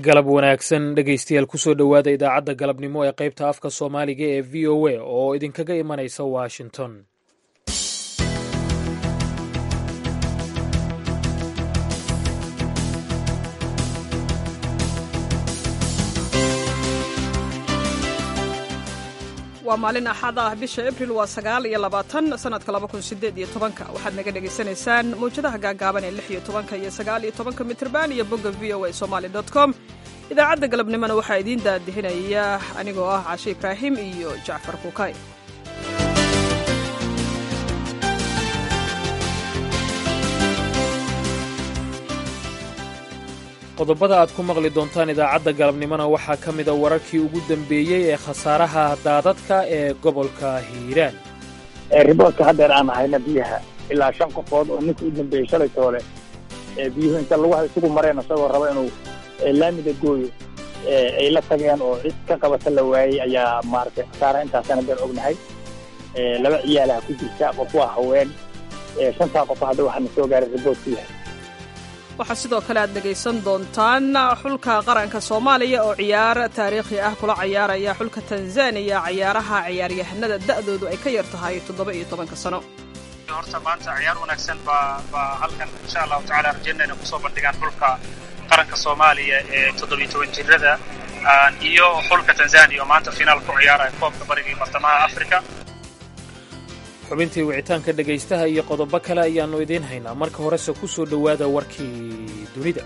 galab wanaagsan dhegaystayaal kusoo dhowaada idaacadda galabnimo ee qaybta afka soomaaliga ee v o a oo idinkaga imanaysa washington waa maalin axad ah bisha abril waa sagaal iyo labaatan sanadka laba kun sideed iyo tobanka waxaad naga dhagaysanaysaan mawjadaha gaagaaban ee lix iyo tobanka iyo sagaal iyo tobanka mitrban iyo bogga v o a somaali dot com idaacadda galabnimona waxaa idiin daadihinaya anigoo ah cashe ibraahim iyo jacfar kuukay qodobada aad ku maqli doontaan idaacadda galabnimona waxaa ka mida wararkii ugu dambeeyey ee khasaaraha daadadka ee gobolka hiiraan riboodka haddeer aan hayna biyaha ilaa shan qofood oo ninka u dambeeyey shalay toole biyuhu inta lagu isugu mareen isagoo raba inuu laamida gooyo ay la tageen oo cid ka qabata la waayey ayaa maaragtay khasaara intaasaan haddeer ognahay laba ciyaalaha ku jirta qof waa haween shantaa qof hadda waxaana soo gaaray riboodku yahay waxaa sidoo kale aad dhegaysan doontaan xulka qaranka soomaaliya oo ciyaar taariikhi ah kula cayaaraya xulka tanzaniya cayaaraha ciyaaryahanada da'doodu ay ka yar tahay toddoba iyo tobanka sano horta maanta ciyaar wanaagsan baa baa halkan insha allahu tacala rajaynayna kusoo bandhigaan xulka qaranka soomaaliya ee toddobiyo toban jirada iyo xulka tanzaniya oo maanta finaal ku ciyaaraya koobka bariga iyo bartamaha africa xubintii wicitaanka dhegaystaha iyo qodobo kale ayaannu idiin haynaa marka horese ku soo dhowaada warkii dunida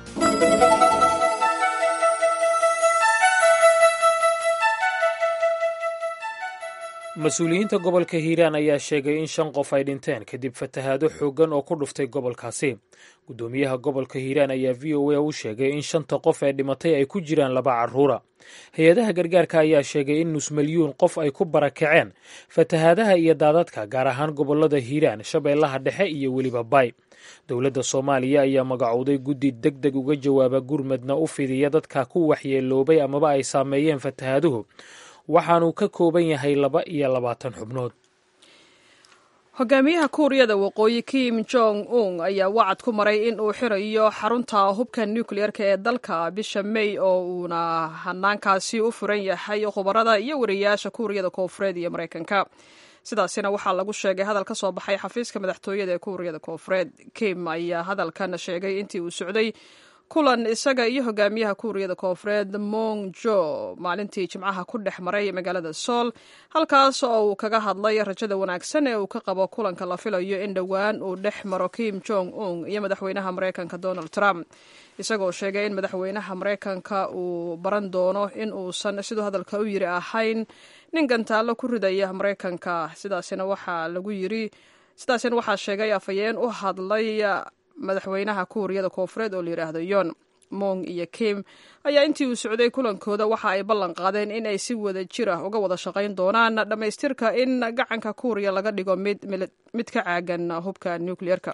mas-uuliyiinta gobolka hiiraan ayaa sheegay in shan qof ay dhinteen kadib fatahaado xooggan oo ku dhuftay gobolkaasi guddoomiyaha gobolka hiiraan ayaa v o a u sheegay in shanta qof ee dhimatay ay ku jiraan laba carruura hay-adaha gargaarka ayaa sheegay in nus milyuun qof ay ku barakaceen fatahaadaha iyo daadadka gaar ahaan gobolada hiiraan shabeellaha dhexe iyo weliba bay dowladda soomaaliya ayaa magacowday guddi deg deg uga jawaaba gurmadna u fidiya dadka ku waxyeeloobay amaba ay saameeyeen fatahaaduhu waxaanuu ka kooban yahay laba iyo labaatan xubnood hogaamiyaha kuuriyada waqooyi kim jong un ayaa wacad ku maray in uu xirayo xarunta hubka nukliyeerka ee dalka bisha may oo uuna hanaankaasi u furan yahay khubarada iyo wariyaasha kuuriyada koofureed iyo maraykanka sidaasina waxaa lagu sheegay hadal ka soo baxay xafiiska madaxtooyada ee kuuriyada koofureed kim ayaa hadalkan sheegay intii uu socday kulan isaga iyo hogaamiyaha kuuriyada koofureed mong jo maalintii jimcaha ku dhex maray magaalada sool halkaas oo uu kaga hadlay rajada wanaagsan ee uu ka qabo kulanka la filayo in dhowaan uu dhex maro kim jong un iyo madaxweynaha maraykanka donald trump isagoo sheegay in madaxweynaha maraykanka uu baran doono in uusan siduu hadalka u yiri ahayn nin gantaallo ku ridaya maraykanka sidaasina waxaa lagu yiri sidaasina waxaa sheegay afhayeen u hadlay madaxweynaha kuuriyada koofureed oo layidhaahdo yon mong iyo kim ayaa intii uu socday kulankooda waxa ay ballan qaadeen in ay si wada jir ah uga wada shaqayn doonaan dhammaystirka in gacanka kuuriya laga dhigo mid ka caagan hubka nukliyeerka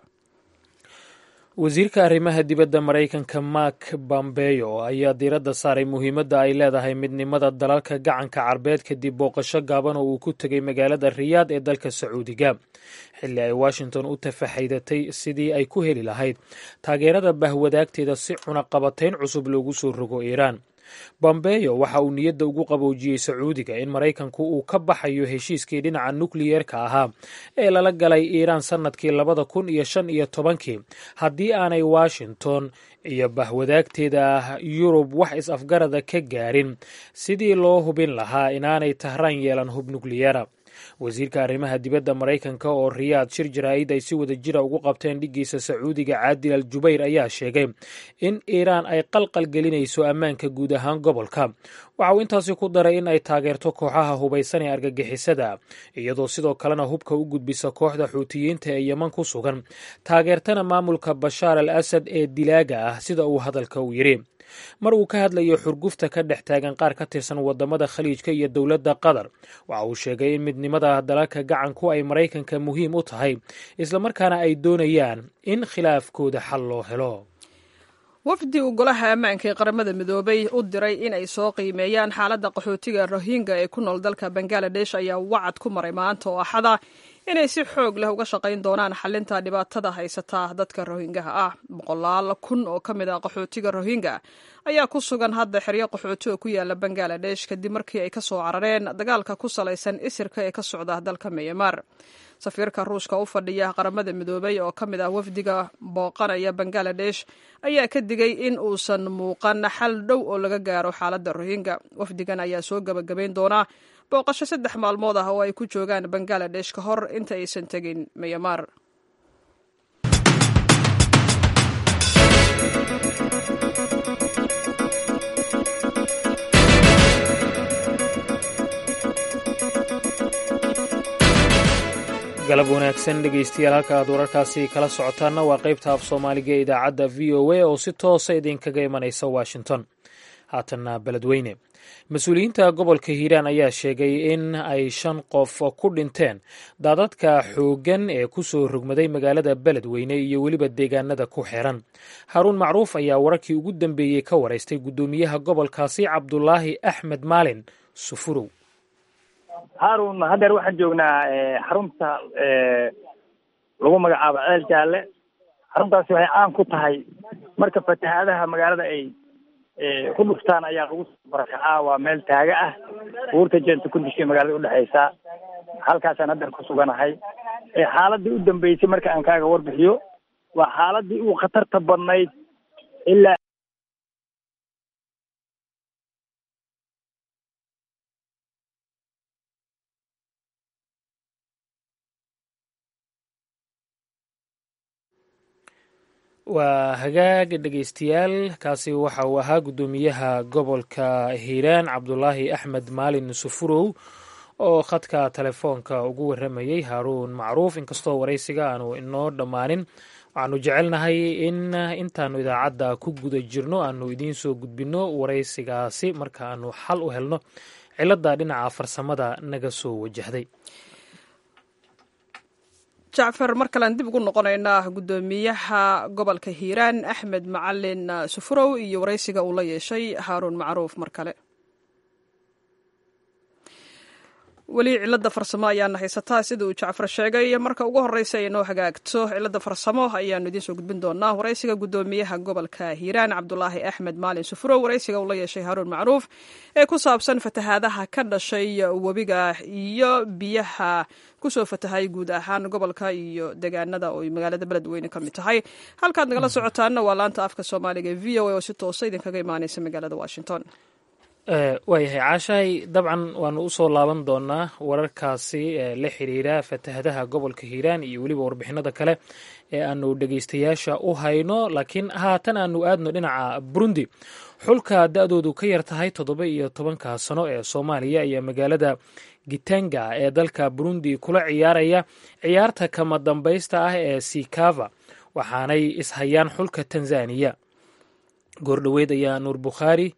wasiirka arrimaha dibadda maraykanka mark bambeyo ayaa diiradda saaray muhiimadda ay leedahay midnimada dalalka gacanka carbeed kadib booqasho gaaban oo uu ku tegay magaalada riyaad ee dalka sacuudiga xilli ay washington u tafaxaydatay sidii ay ku heli lahayd taageerada bahwadaagteeda si cunaqabatayn cusub loogu soo rogo iiraan bombeyo waxa uu niyadda ugu qaboojiyey sacuudiga in maraykanku uu ka baxayo heshiiskii dhinaca nukliyeerka ahaa ee lala galay iiraan sannadkii labada kun iyo shan iyo tobankii haddii aanay washington iyo bahwadaagteeda yurub wax is-afgarada ka gaarin sidii loo hubin lahaa inaanay tahraan yeelan hub nukliyeera wasiirka arrimaha dibadda maraykanka oo riyaad shir jaraa'id ay si wada jira ugu qabteen dhiggiisa sacuudiga caadil al jubayr ayaa sheegay in iiraan ay qalqal gelinayso ammaanka guud ahaan gobolka waxa uu intaasi ku daray in ay taageerto kooxaha hubaysan ee argagixisada iyadoo sidoo kalena hubka u gudbisa kooxda xuutiyiinta ee yeman ku sugan taageertana maamulka bashaar al asad ee dilaaga ah sida uu hadalka u yidhi mar uu ka hadlayo xurgufta ka dhex taagan qaar ka tirsan wadamada khaliijka iyo dowladda qatar waxa uu sheegay in midnimada dalalka gacanku ay maraykanka muhiim u tahay islamarkaana ay doonayaan in khilaafkooda xal loo helo wafdi uu golaha ammaanka ee qaramada midoobay u diray in ay soo qiimeeyaan xaaladda qaxootiga rohingya ee ku nool dalka bangaladesh ayaa wacad ku maray maanta oo axada inay si xoog leh uga shaqayn doonaan xalinta dhibaatada haysata dadka rohingaha ah boqolaal kun oo ka mid ah qaxootiga rohingya ayaa ku sugan hadda xeryo qaxooti oo ku yaala bangaladesh kadib markii ay ka soo carareen dagaalka ku salaysan isirka ee ka socda dalka myanmar safiirka ruushka u fadhiya qaramada midoobay oo ka mid ah wafdiga booqanaya bangaladesh ayaa ka digay in uusan muuqan xal dhow oo laga gaaro xaaladda rohingya wafdigan ayaa soo gebagabayn doonaa booqasho saddex maalmood ah oo ay ku joogaan bangaladesh ka hor inta aysan tegin myanmar galab wanaagsan dhegaystayaal halka aad wararkaasi kala socotaanna waa qaybta af soomaaliga ee idaacadda v o a oo si toosa idinkaga imanaysa washington haatanna beledweyne mas-uuliyiinta gobolka hiiraan ayaa sheegay in ay shan qof ku dhinteen daadadka xooggan ee ku soo rogmaday magaalada beledweyne iyo weliba deegaanada ku xiran haruun macruuf ayaa wararkii ugu dambeeyey ka waraystay guddoomiyaha gobolkaasi cabdulaahi axmed maalin sufurow haarun haddeer waxaan joognaa xarunta lagu magacaabo ceel jaalle xaruntaasi waxay caan ku tahay marka fatahaadaha magaalada ay ku dhuftaan ayaa lagu barakacaa waa meel taaga ah buurta jeenta kundishay magaalada udhexaysa halkaasaan haddeer ku suganahay xaaladii u dambeysay marka aan kaaga warbixiyo waa xaaladii ugu khatarta badnayd ilaa waa hagaag dhegaystayaal kaasi waxa uu ahaa guddoomiyaha gobolka hiiraan cabdulaahi axmed maalin sufurow oo khadka telefoonka ugu warramayey haaruun macruuf inkastoo waraysiga aanu inoo dhammaanin waxaanu jecelnahay in intaanu idaacadda ku guda jirno aanu idiin soo gudbinno waraysigaasi marka aanu xal u helno cilladda dhinaca farsamada naga soo wajahday jacfar mar kalean dib ugu noqonaynaa guddoomiyaha gobolka hiiraan axmed macalin sufurow iyo waraysiga uu la yeeshay haaruun macruuf mar kale weli cilada farsamo ayaana haysataa sida uu jacfar sheegay marka ugu horeysa ay noo hagaagto cilada farsamo ayaanu idiin soo gudbin doonaa waraysiga guddoomiyaha gobolka hiiraan cabdulaahi axmed maalin sufurow waraysiga uu la yeeshay haaruun macruuf ee ku saabsan fatahaadaha ka dhashay webiga iyo biyaha kusoo fatahay guud ahaan gobolka iyo deegaanada oo magaalada beledweyne ka mid tahay halkaad nagala socotaanna waa laanta afka soomaaliga e v o a oo si toosa idinkaga imaaneysa magaalada washington waayahay caashahay dabcan waanu usoo laaban doonaa wararkaasi la xiriira fatahadaha gobolka hiiraan iyo weliba warbixinada kale ee aanu dhegeystayaasha u hayno laakiin haatan aanu aadno dhinaca burundi xulka da-doodu ka yar tahay toddoba iyo tobanka sano ee soomaaliya ayaa magaalada gitanga ee dalka burundi kula ciyaaraya ciyaarta kama dambaysta ah ee sikava waxaanay ishayaan xulka tanzaniya goordhoweyd ayaa nuur bukhaari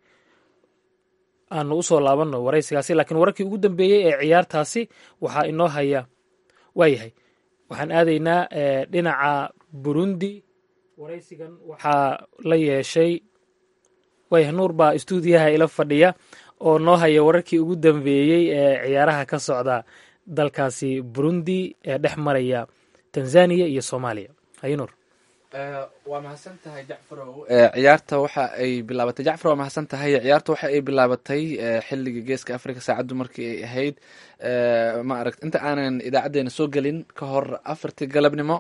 aanu usoo laabanno waraysigaasi laakiin wararkii ugu dambeeyey ee ciyaartaasi waxaa inoo haya waayahay waxaan aadaynaa dhinaca burundi waraysigan waxaa la yeeshay waayah nuur baa istuudiyaha ila fadhiya oo noo haya wararkii ugu dambeeyey ee ciyaaraha ka socda dalkaasi burundi ee dhex maraya tanzaniya iyo soomaaliya haye nuur waa mahadsan tahay jacfarow ciyaarta waxa ay bilaabatay jacfar waa mahadsan tahay ciyaarta waxa ay bilaabatay xilliga geeska africa saacaddu markii ay ahayd ma aragt inta aanan idaacadeena soo gelin ka hor afartii galabnimo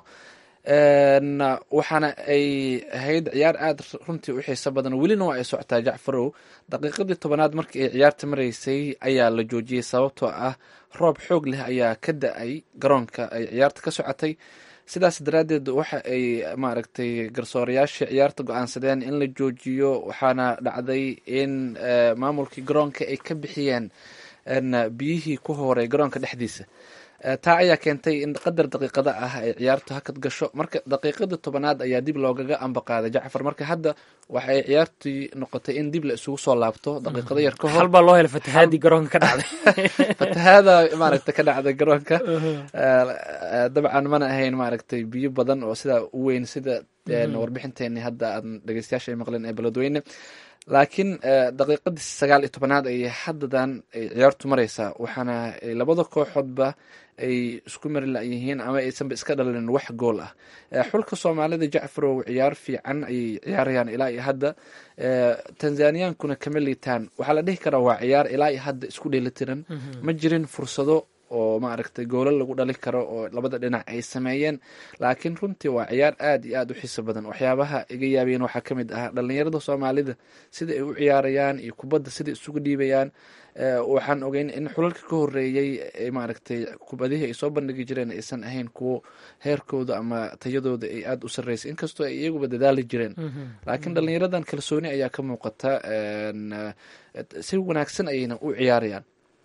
waxaana ay ahayd ciyaar aada runtii u xiiso badan welina waa ay socotaa jacfarow daqiiqadii tobanaad markii ay ciyaarta maraysay ayaa la joojiyey sababtoo ah roob xoog leh ayaa ka da-ay garoonka ay ciyaarta ka socotay sidaas daraaddeed waxa ay maaragtay garsoorayaashii ciyaarta go-aansadeen in la joojiyo waxaana dhacday in maamulkii garoonka ay ka bixiyeen biyihii ku horay garoonka dhexdiisa taa ayaa keentay in qadar daqiiqada ah ay ciyaartu hakad gasho marka daqiiqadii tobanaad ayaa dib loogaga ambaqaaday jacfar marka hadda waxay ciyaartii noqotay in dib la isugu soo laabto daqiiqado yar ka hor halbaa loo helay fatahaadii garoonka ka dhacday fatahaada maaragtay ka dhacday garoonka dabcan mana ahayn maaragtay biyo badan oo sidaa u weyn sida warbixinteeni hadda aan dhegeystayaasha ay maqleen ee beledweyne laakiin daqiiqadii sagaal iyo tobanaad ayay haddadan ay ciyaartu mareysaa waxaana labada kooxoodba ay isku mari layihiin ama aysanba iska dhalin wax gool ah xulka soomaalida jacfarow ciyaar fiican ayay ciyaarayaan ilaa iyo hadda tanzaniyankuna kama liitaan waxaa la dhihi karaa waa ciyaar ilaa iyo hadda isku dheelitiran ma jirin fursado oo maaragtay goolo lagu dhali karo oo labada dhinac ay sameeyeen laakiin runtii waa ciyaar aad iyo aad u xiiso badan waxyaabaha iga yaabiyeen waxaa ka mid ah dhalinyarada soomaalida sida ay u ciyaarayaan iyo kubadda sida isugu dhiibayaan waxaan ogeyn in xulalka ka horeeyey maaragtay kubadihii ay soo bandhigi jireen aysan ahayn kuwo heerkooda ama tayadooda ay aada u sarreysay inkastoo ay iyaguba dadaali jireen laakiin dhalinyaradan kalsooni ayaa ka muuqata si wanaagsan ayayna u ciyaarayaan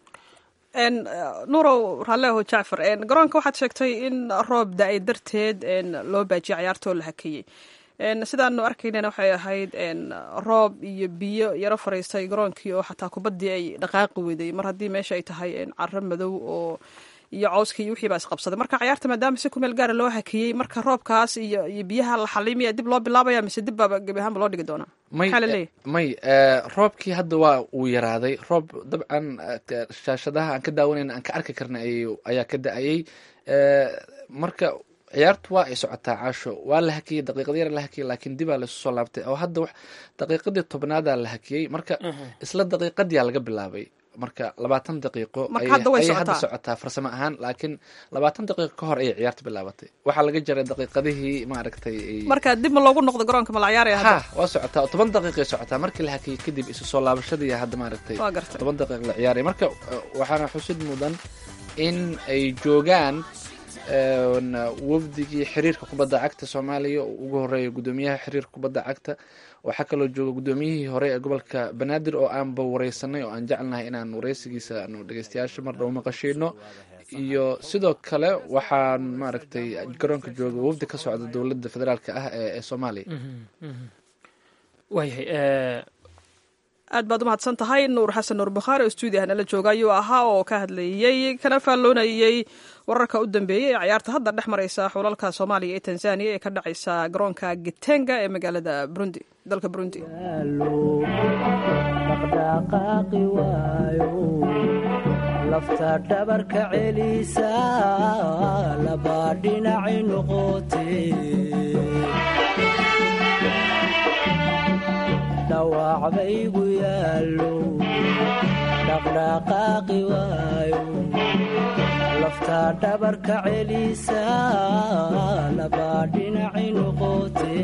nuurow raalleho jacfar garoonka waxaad sheegtay in roob da-ay darteed loo baajiyay ciyaartoo la hakeyey sidaanu arkaynana waxay ahayd roob iyo biyo yaro fariistay garoonkii oo xataa kubaddii ay dhaqaaqi weyday mar haddii meesha ay tahay caro madow oo iyo cawskii iyo wixii baa isqabsaday marka ciyaarta maadaama si kumeel gaara loo hakiyey marka roobkaas iyo iyo biyaha la xalimaya dib loo bilaabaya mise dib baaba gebi ahaanba loo dhigi doonaa maxaa laleeyahy may roobkii hadda waa uu yaraaday roob dabcan shaashadaha aan ka daawanayna aan ka arki karna ayaa ka da-ayey marka ciyaartu waa ay socotaa caasho waa la hakiyey daqiiqad yar la hakiyey laakiin dibaa laisu soo laabtay oo hadda daqiiqadii tobnaadaa la hakiyey marka isla daqiiqadiyaa laga bilaabay marka labaatan daqiiqo ayay hadda socotaa farsamo ahaan laakiin labaatan daqiiqo ka hor ayay ciyaarta bilaabatay waxaa laga jaray daqiiqadihii maaragtay marka dib ma loogu noqdo garoonka ma la ciyaaraya ha waa socotaa oo toban daqiiqay socotaa markii la hakiyey kadib isu soo laabashadii hadda maaragtay toban daqiiq la ciyaaraya marka waxaana xusid mudan in ay joogaan wafdigii xiriirka kubadda cagta soomaaliya oo ugu horeeya guddoomiyaha xiriirka kubadda cagta waxaa kaloo jooga guddoomiyihii hore ee gobolka banaadir oo aanba wareysanay oo aan jecelnahay inaan wareysigiisa aanu dhegeystayaasha mar dhow maqashiino iyo sidoo kale waxaan maaragtay garoonka jooga wafdi ka socda dowladda federaalka ah ee soomaaliya waayahay aad baad umahadsan tahay nuur xasan nuur bakhaari oo stuudiyaha nala jooga ayuu ahaa oo ka hadlayey kana faalloonayey wararka u dambeeyey ee ciyaarta hadda dhex mareysa xulalka soomaaliya ee tanzaniya ee ka dhacaysa garoonka gitenga ee magaalada burundi dalka burundi dhaqdhaqaaqi waayo lafta dhabarka celisa labaa dhinaci noqote dhawaacbaygu yaallo dhaqdhaqaaqi waayo lafta dhabarka celisa labaa dhinaci noqote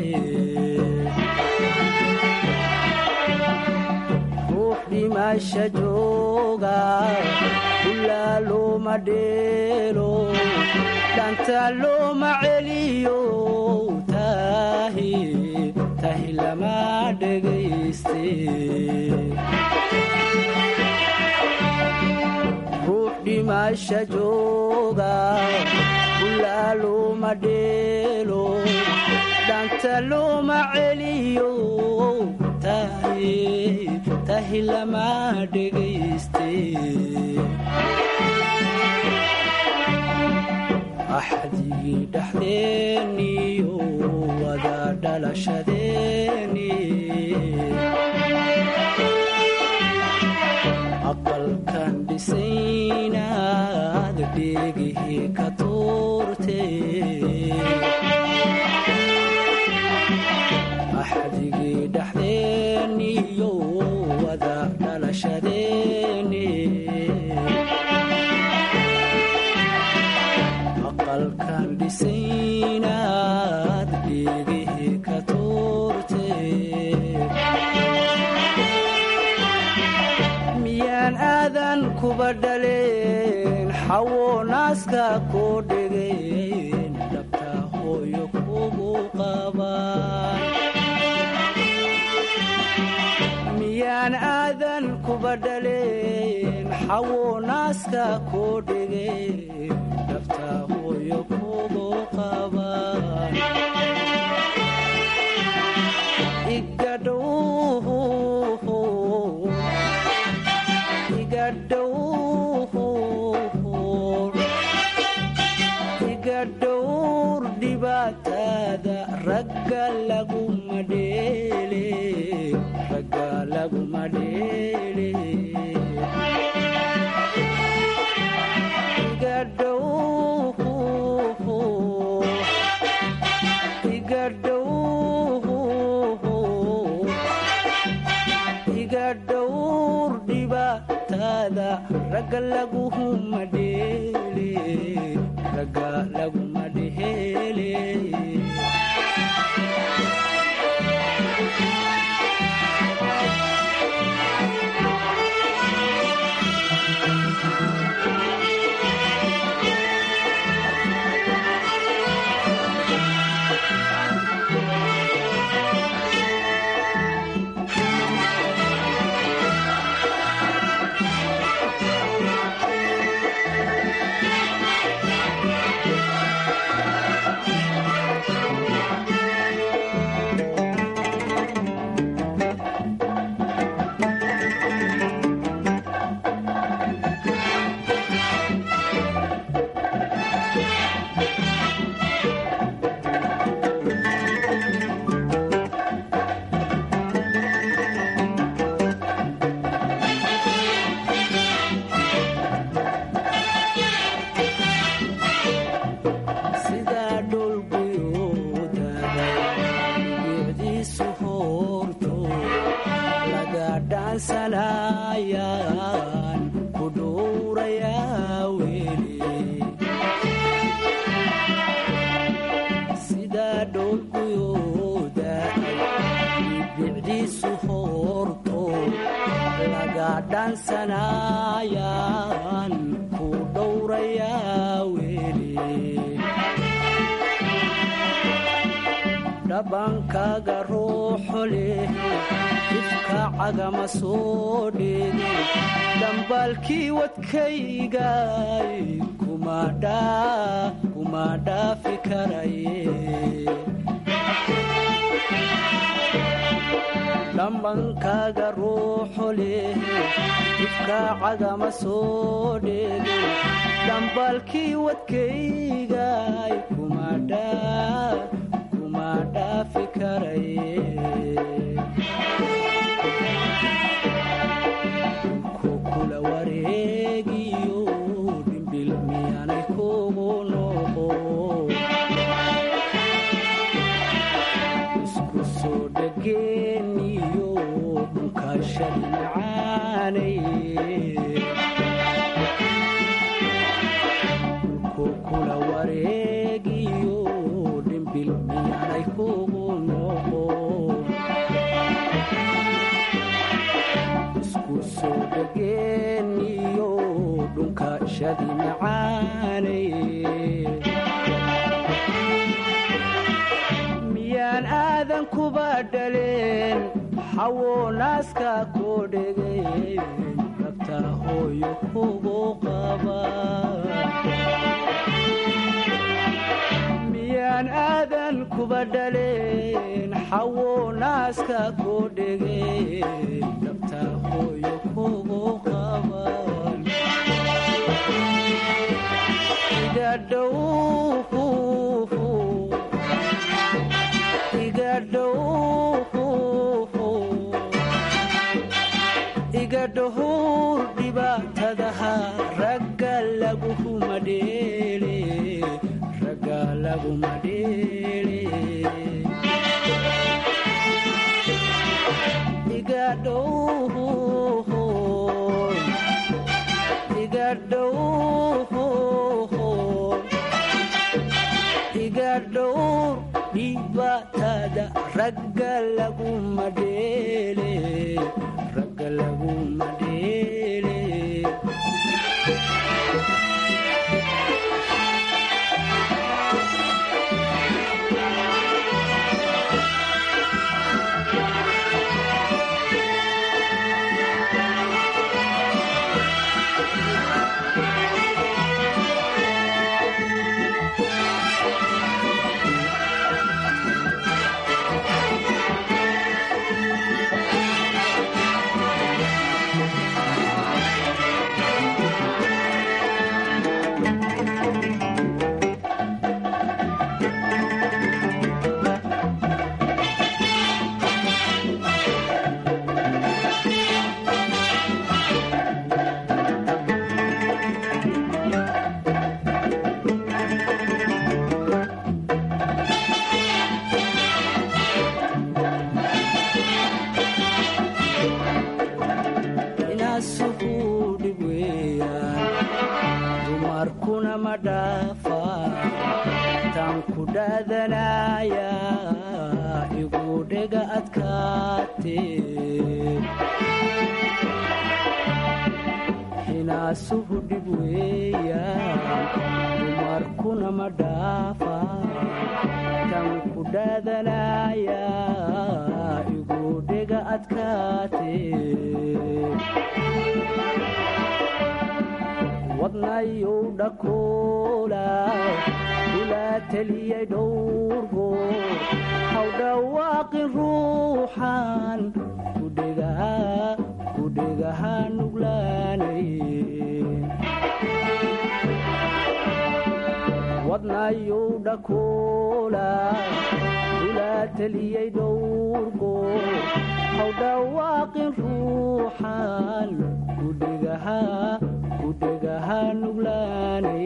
ruux dhimasha jooga ulaa looma dheelo dhanta looma celiyo tahi tahi lama dhegayste ruux dhimasha jooga ulaa looma dheelo dhanta looma celiyo tahi tahi lama dhegayste axdigii dhexdeeniyo wada dhalashadeeni aqalkan dhisaynaad dheegihii ka tuurte axdigii dhexdeeniyo wada dhalashadeeni aqalkan dhisaynaad dheegihii ka tuurte miyaan aadan kuba dhaleen xawo naaska koo dhegeen dhabta hooyo kugu qabaan miyaan aadan kuba dhaleen xawo naaska koo dhegeen dhabta hooyo kugu qabaan igadhow iga dhowr dhibaatada ragga ragga laguma dheele ragga laguma dheele iga dhow iga dhow iga dhowr dhibaatada ragga laguma dheele ragga laguma dheele sidaa dhulguyuudada bicdiisu hoorto laga dhaansanayaan ku dhowrayaa weli sidaa dhulguyuuda bicdiisu hoorto laga dhaansanayaan ku dhowrayaa weli dhabankaaga ruuxo leh ifka cagama soo dheege dhambaalkii wadkaygay kuma dhaafi karaye dhambankaaga ruuxo leh ifka cagama soo dheege dhambaalkii wadkaygay kuma dhaa kuma dhaafi karaye ku kula wareegiyo dhimbil miyaanay kugu noqo isku soo dhageeniyo dhunkashadi macaanay ku kula wareegiyo dhimbil miyaanay kugu noqo isku soo dhageeniyo dhunkashadi macaanay miyaan aadan kuba dhaleen xawo naaska koo dhegeen rabta hooyo kugu qaba miyaan aadan kuba dhaleen xawo naaska koo dhegeen rabta hooyo kugu qaba iga dhow iga dhow iga dhohur dhibaatadaha ragga laguma dheele ragga laguma dheele iga dhow iga dhow iga dhowr dhibaatada ragga laguma dheele ragga laguma dheele dhaafaa tan ku dhaadanaya igu dhega adkaatee hinaasuhu dhib weeyaan dumarkuna ma dhaafaa tan ku dhaadanaya igu dhega adkaatee wadnayow dhakoola ilaa teliyay dhowrgo haw dhawaaqin ruuxan kudhegaha nuglaanay wadnayow dhakoola ilaa teliyay dhowrgo haw dhawaaqin ruuxan kudhegaha kudhegaha nuglaanay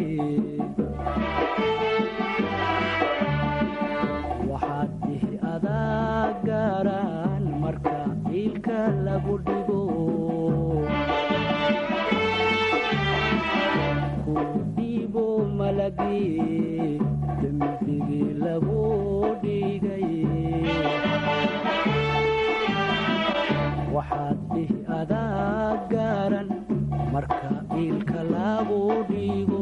waxaad dhihi adaa gaaraan marka iilka lagu dhigo ku dhiibo malagii dembigii lagu dhigay waxaad dhihi adaa gaaran marka iilka lagu dhigo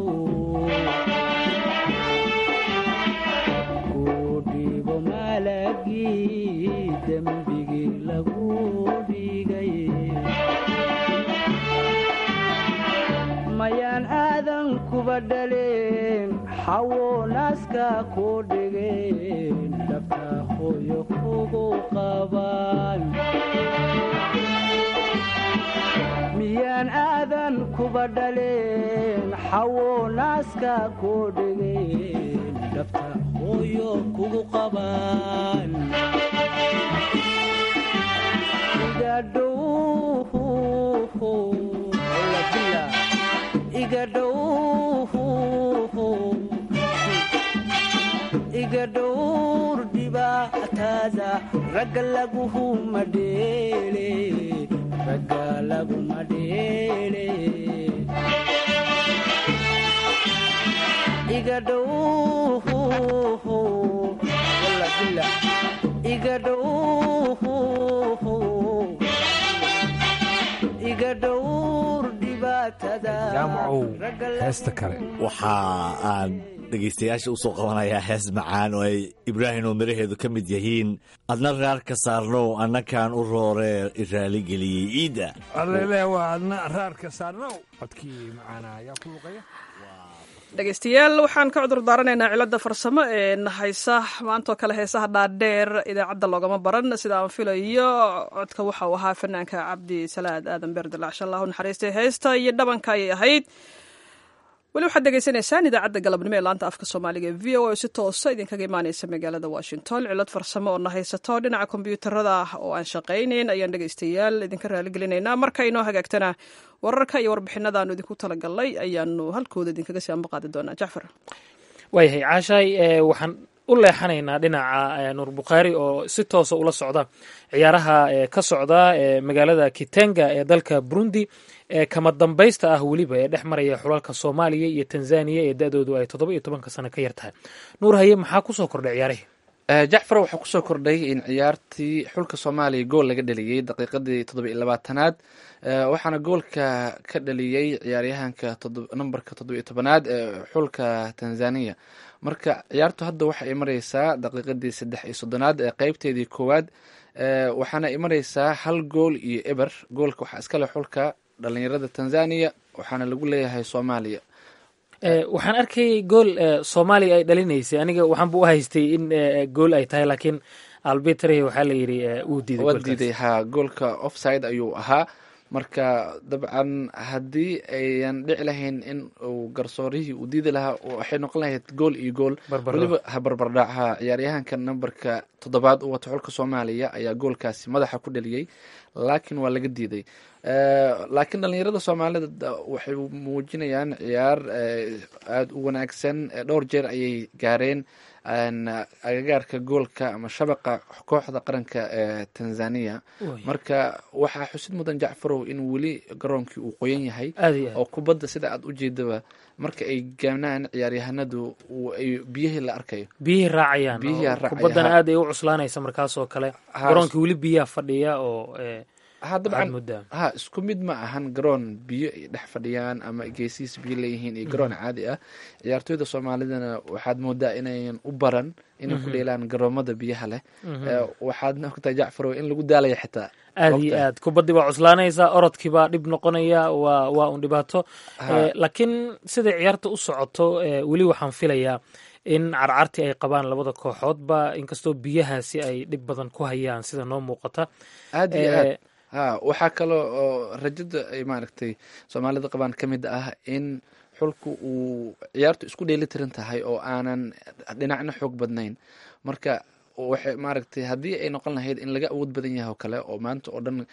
ku dhibo malagii dembigii lagu dhigay mayaan aadan kuba dhaleen xawo naaska ku dhigeen dhabta hooyo kugu qabaan miyaan aadan kuba dhaleen xawo naaska ku dhigeen dhabta hooyo kugu qabaan iga dhowr dhibaatada ragga laguhuma dheele ragga laguma dheele iga dhow walla bila iga dhow iga dhowr dhibaatada jaamacow heesta kale waxa aan dhegaystayaasha u soo qabanayaa hees macaan oo ay ibraahim oo miraheedu ka mid yihiin adna raar ka saarnow annakaan u rooree raaligeliyey ciidda allele waa adna raarka saarnow codkii macaana ayaa ku luqaya dhegeystayaal waxaan ka cudur daaranaynaa cilada farsamo ee nahaysa maantaoo kale heesaha dhaadheer idaacadda loogama baran sida aan filayo codka waxa uu ahaa fanaanka cabdi salaad aadan beerdalacsha allahu naxariistay heesta iyo dhabanka ayay ahayd weli waxaad degeysanaysaan idaacadda galabnimo ee laanta afka soomaaliga ee v o a si toosa idinkaga imaaneysa magaalada washington cilad farsamo oo nahaysato dhinaca kombyuutarada oo aan shaqaynayn ayaan dhegeystayaal idinka raaligelinaynaa marka inoo hagaagtana wararka iyo warbixinadaanu idinku talagalnay ayaanu halkooda idinkaga sii ambaqaadi doonaa jacfar waayahay caashaay waxaan u leexanaynaa dhinaca nuur bukhaari oo si toosa ula socda ciyaaraha ka socda magaalada kitenga ee dalka burundi ee kama dambaysta ah weliba ee dhex maraya xulalka soomaaliya iyo tanzaniya ee da-doodu ay toddoba iyo tobanka sano ka yar tahay nuur haye maxaa kusoo kordhay ciyaarihii jacfar waxaa kusoo kordhay in ciyaartii xulka soomaaliya gool laga dhaliyey daqiiqadii toddoba iyo labaatanaad waxaana goolka ka dhaliyey ciyaaryahanka nambarka toddoba iyo tobanaad ee xulka tanzaniya marka ciyaartu hadda waxa ay mareysaa daqiiqadii saddex iyo soddonaad ee qeybteedii koowaad waxaana ay mareysaa hal gool iyo eber goolka waxaa iskale xulka dhalinyarada tanzaniya waxaana lagu leeyahay soomaaliya waxaan arkayay gool soomaaliya ay dhalinaysay aniga waxaanba u haystay in gool ay tahay laakiin albitre waxaa la yidhi uu diiday waa diiday ha goolka offside ayuu ahaa marka dabcan haddii ayan dhici lahayn in uu garsoorihii uu diidi lahaa waxay noqon lahayd gool iyo gool weliba ha barbardhac ha ciyaaryahanka nambarka toddobaad u wata xulka soomaaliya ayaa goolkaasi madaxa ku dhaliyey laakiin waa laga diiday laakiin dhalinyarada soomaalida waxay muujinayaan ciyaar aada u wanaagsan dhowr jeer ayay gaareen agagaarka goolka ama shabaqa kooxda qaranka ee tanzania marka waxaa xusid mudan jacfarow in weli garoonkii uu qoyan yahay oo kubadda sida aad u jeedaba marka ay gaanaan ciyaaryahanadu ay biyihii la arkayo biyihii raacayaan kubaddana aad ay u cuslaanaysa markaasoo kale garoonkii weli biyaha fadhiya oo ha dabcan ha isku mid ma ahan garoon biyo ay dhex fadhiyaan ama geesihiis biyo leeyihiin iyo garoon caadi ah ciyaartooyda soomaalidana waxaad moodaa inayan u baran inay ku dheelaan garoomada biyaha leh waxaadna ogtahay jacfarow in lagu daalaya xitaa aad iyo aad kubaddii baa cuslaanaysa orodkii baa dhib noqonaya waa waa un dhibaato laakiin siday ciyaarta u socoto weli waxaan filayaa in carcartii ay qabaan labada kooxoodba inkastoo biyahaasi ay dhib badan ku hayaan sida noo muuqata aad iyo aad ha waxaa kaloo oo rajada ay maaragtay soomaalida qabaan ka mid ah in xulku uu ciyaartu isku dheeli tiran tahay oo aanan dhinacna xoog badnayn marka waxay maaragtay haddii ay noqon lahayd in laga awood badan yahay oo kale oo maanta oo dhan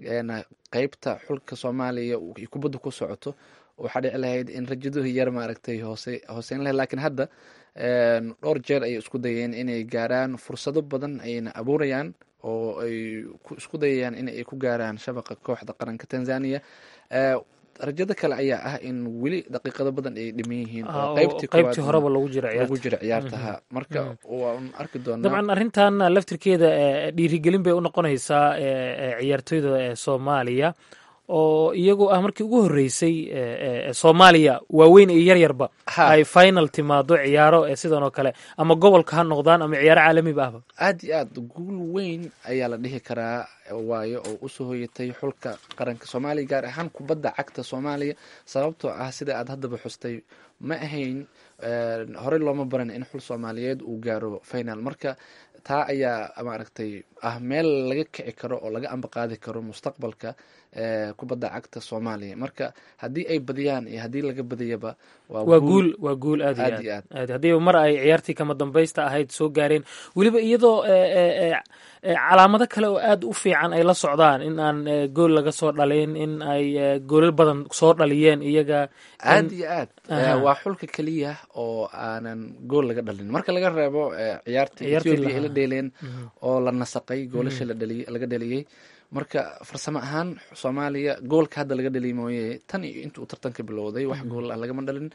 qeybta xulka soomaaliya ay kubadda ku socoto waxaa dhici lahayd in rajaduhu yar maaragtay hoose hooseyn lahayd lakiin hadda dhowr jeer ayay isku dayeen inay gaaraan fursado badan ayna abuurayaan oo ay isku dayayaan in ay ku gaaraan shabaqa kooxda qaranka tanzania rajada kale ayaa ah in weli daqiiqado badan ay dhiman yihiin oo qaybtii horeba lagu jira lagu jira ciyaartaha marka waan arki doonaa dabcan arrintan laftirkeeda dhiirigelin bay u noqonaysaa ciyaartoyda soomaaliya oo iyagu ah markii ugu horreysay soomaaliya waaweyn iyo yaryarba ay final timaado ciyaaro sidan oo kale ama gobolka ha noqdaan ama ciyaaro caalamiba ahba aad iyo aad guul weyn ayaa la dhihi karaa waayo oo usoo hoyatay xulka qaranka soomaaliya gaar ahaan kubadda cagta soomaaliya sababtoo ah sida aad haddaba xustay ma ahayn horey looma baran in xul soomaaliyeed uu gaaro final marka taa ayaa maaragtay ah meel laga kici karo oo laga ambaqaadi karo mustaqbalka kubadda cagta soomaaliya marka haddii ay badiyaan iyo haddii laga badiyaba waa guul waa guul aad iyo aad aad haddiiba mar ay ciyaartii kama dambaysta ahayd soo gaareen weliba iyadoo calaamado kale oo aad u fiican ay la socdaan in aan gool laga soo dhalin in ay goolal badan soo dhaliyeen iyaga aad iyo aad waa xulka keliya oo aanan gool laga dhalin marka laga reebo ciyaarta ethiopia ay la dheeleen oo la nasaqay goolasha laga dheliyey marka farsamo ahaan soomaaliya goolka hadda laga dhaliy mooye tan iyo inta uu tartanka bilowday wax gool ah lagama dhalin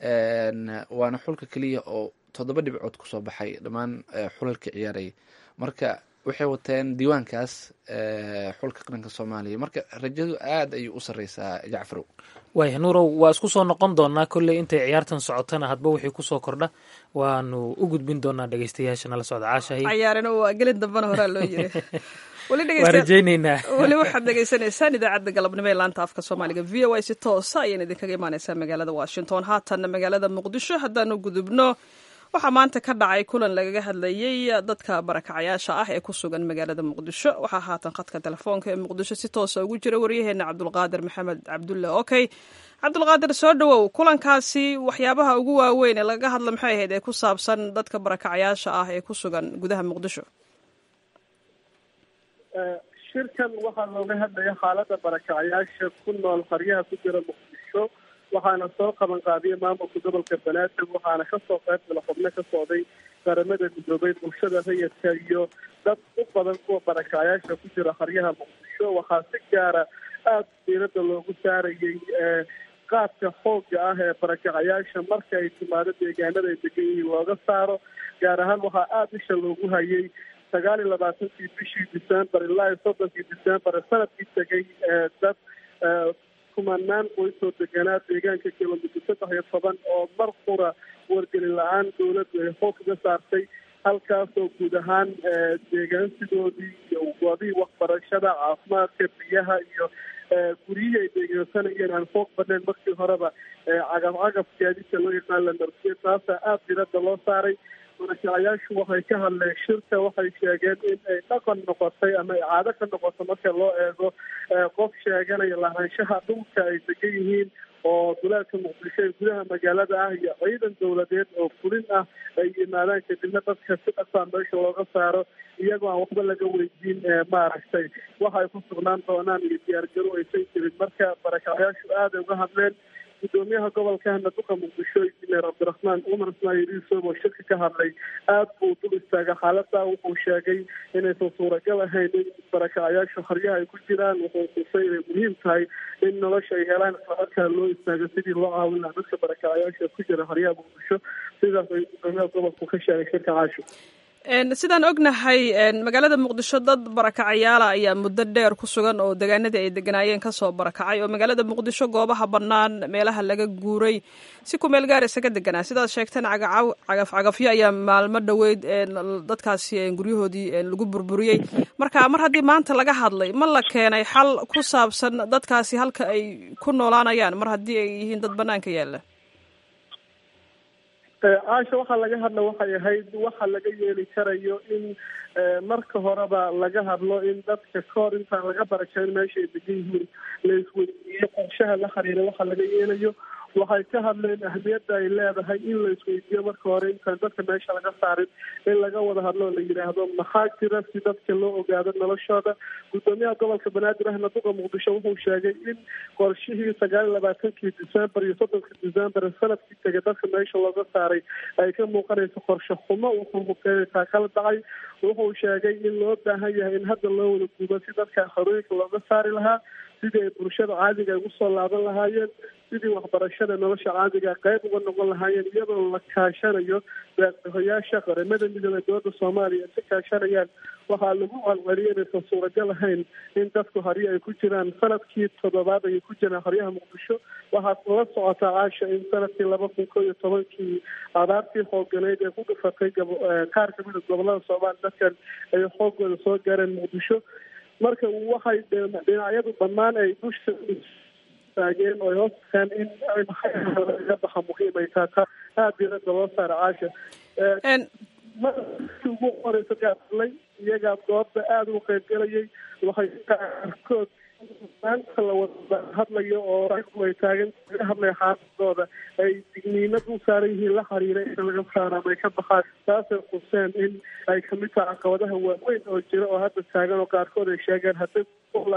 waana xulka keliya oo toddoba dhibcood kusoo baxay dhammaan xulalka ciyaaraya marka waxay wateen diiwaankaas xulka qaranka soomaaliya marka rajadu aad ayay u sareysaa jacfarow waaya nuurow waa isku soo noqon doonaa kolley intay ciyaartan socotana hadba wixii kusoo kordha waanu u gudbin doonaa dhegeystayaasha nala socda caashahay cayaarina waa gelin dambana horaa loo yiri waa rajayneynaa weli waxaad dhegeysanaysaan idaacadda galabnimo ee laanta afka soomaaliga v o a si toosa ayaan idinkaga imaaneysaa magaalada washington haatanna magaalada muqdisho haddaanu gudubno waxaa maanta ka dhacay kulan lagaga hadlayey dadka barakacayaasha ah ee ku sugan magaalada muqdisho waxaa haatan khadka telefoonka ee muqdisho si toosa ugu jira waryaheena cabdulqaadir maxamed cabdulle okey cabdulqaadir soo dhowow kulankaasi waxyaabaha ugu waaweyn ee lagaga hadla maxay ahayd ee ku saabsan dadka barakacayaasha ah ee ku sugan gudaha muqdisho shirkan waxaa looga hadlaya xaalada barakacayaasha ku nool qaryaha ku jira muqdisho waxaana soo qaban qaadiyay maamulka gobolka banaadir waxaana kasoo qayb gala xubno ka socday qaramada midoobay bulshada rayidka iyo dad u badan kuwa barakacayaasha ku jira qaryaha muqdisho waxaa si gaara aada diirada loogu saarayay qaadka xoogga ah ee barakacayaasha marka ay timaado deegaanada ay degan yihiin looga saaro gaar ahaan waxaa aada isha loogu hayay sagaal iyo labaatankii bishii december ilaa iyo soddonkii december sanadkii tegay dad kumanaan qoysoo deganaa deegaanka kilomitr saddex iyo toban oo mar qura wargelin la-aan dowladdu ay xoog kaga saartay halkaasoo guud ahaan deegaansidoodii iyo goobihii waxbarashada caafimaadka biyaha iyo guryihii ay deegaansanayeen aan xoog badnayn markii horeba cagaf cagaf gaadidka loo yaqaan la marsiye taasaa aada diradda loo saaray barakacayaashu waxay ka hadleen shirka waxay sheegeen in ay dhaqan noqotay ama ay caado ka noqoto marka loo eego qof sheeganaya lahaanshaha dhulka ay degan yihiin oo duleedka muqdisho ee gudaha magaalada ah iyo ciidan dowladeed oo fulin ah ay yimaadaan kadibna dadka si dhaqsaa meesha looga saaro iyagoo aan waxba laga weydiin maaragtay waxa ay ku sugnaan doonaan iyo diyaargaro aysan jirin marka barakacayaashu aaday uga hadleen gudoomiyaha gobolka naduqa muqdisho injineer cabdiraxmaan cumar ismaaciil yuusuf oo shirka ka hadlay aad buu dul istaagay xaalada wuxuu sheegay inaysan suuragal ahayn in barakacayaasha haryaha ay ku jiraan wuxuu xusay inay muhiim tahay in nolosha ay helaan islamarkaa loo istaago sidii loo caawin lahaa dadka barakacayaasha ku jira haryaha muqdisho sidaas ay gudoomiyaha gobolku ka sheegay shirka caasho sidaan ognahay magaalada muqdisho dad barakacayaala ayaa muddo dheer ku sugan oo degaanadii ay deganaayeen kasoo barakacay oo magaalada muqdisho goobaha bannaan meelaha laga guuray si ku meel gaar isaga deganaa sidaad sheegteen cagaf cagafyo ayaa maalmo dhoweyd dadkaasi guryahoodii lagu burburiyey marka mar haddii maanta laga hadlay ma la keenay xal ku saabsan dadkaasi halka ay ku noolaanayaan mar haddii ay yihiin dad bannaanka yaalla caasha waxaa laga hadla waxay ahayd waxa laga yeeli karayo in marka horeba laga hadlo in dadka kahor intaan laga barakeyn meesha ay degan yihiin la isweydiiyo qorshaha la xiriira waxa laga yeelayo waxay ka hadleen ahmiyadda ay leedahay in la isweydiiyo marka hore intaan dadka meesha laga saarin in laga wada hadlo la yidhaahdo maxaa jira si dadka loo ogaado noloshooda gudoomiyaha gobolka banaadir ahna duqa muqdisho wuxuu sheegay in qorshihii sagaal iyo labaatankii december iyo soddonka december sanadkii tegay dadka meesha looga saaray ay ka muuqanayso qorshe xumo wuxuu hubkeenaysaa kala dhacay wuxuu sheegay in loo baahan yahay in hadda loo wada guubo si dadka xorooyinka looga saari lahaa sidii ay bulshada caadiga ay ugu soo laaban lahaayeen sidii waxbarashada nolosha caadiga qayb uga noqon lahaayeen iyadoo la kaashanayo deeqdahoyaasha qaramada midoobey dowladda soomaaliya ka kaashanayaan waxaa lagu calceliyay inaysan suuragal ahayn in dadku haryo ay ku jiraan sanadkii toddobaad ayay ku jiraan haryaha muqdisho waxaad la socotaa caasha in sanadkii laba kun ko iyo tobankii abaartii xooganeyd ee ku dhufatay qaar kamida gobolada soomaaliya dadkan ay xoogooda soo gaareen muqdisho marka waxay dhinacyadu dhammaan ay dusha taageen oo ay hoostaan in laga baxa muhiim ay taata aada diirada loo saara caasha markii ugu horeysa gaadlay iyagaa goobta aada ugu qaybgalayay waxay qaarkood maanta la wada hadlayo oo ay taagan laga hadlaya xaaladooda ay digniinad u saaran yihiin la xiriira in laga saara ama ay ka baxaan taasay quseen in ay kamid tahay caqabadaha waaweyn oo jira oo hadda taagan oo qaarkood ay sheegeen hadday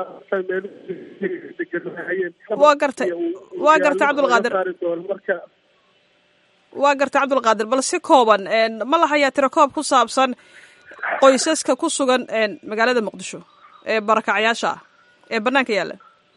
waa gartay waa gartay cabdulqaadir marka waa gartay cabdulqaadir bal si kooban ma lahayaa tiro koob ku saabsan qoysaska ku sugan magaalada muqdisho ee barakacyaasha ah ee banaanka yaalla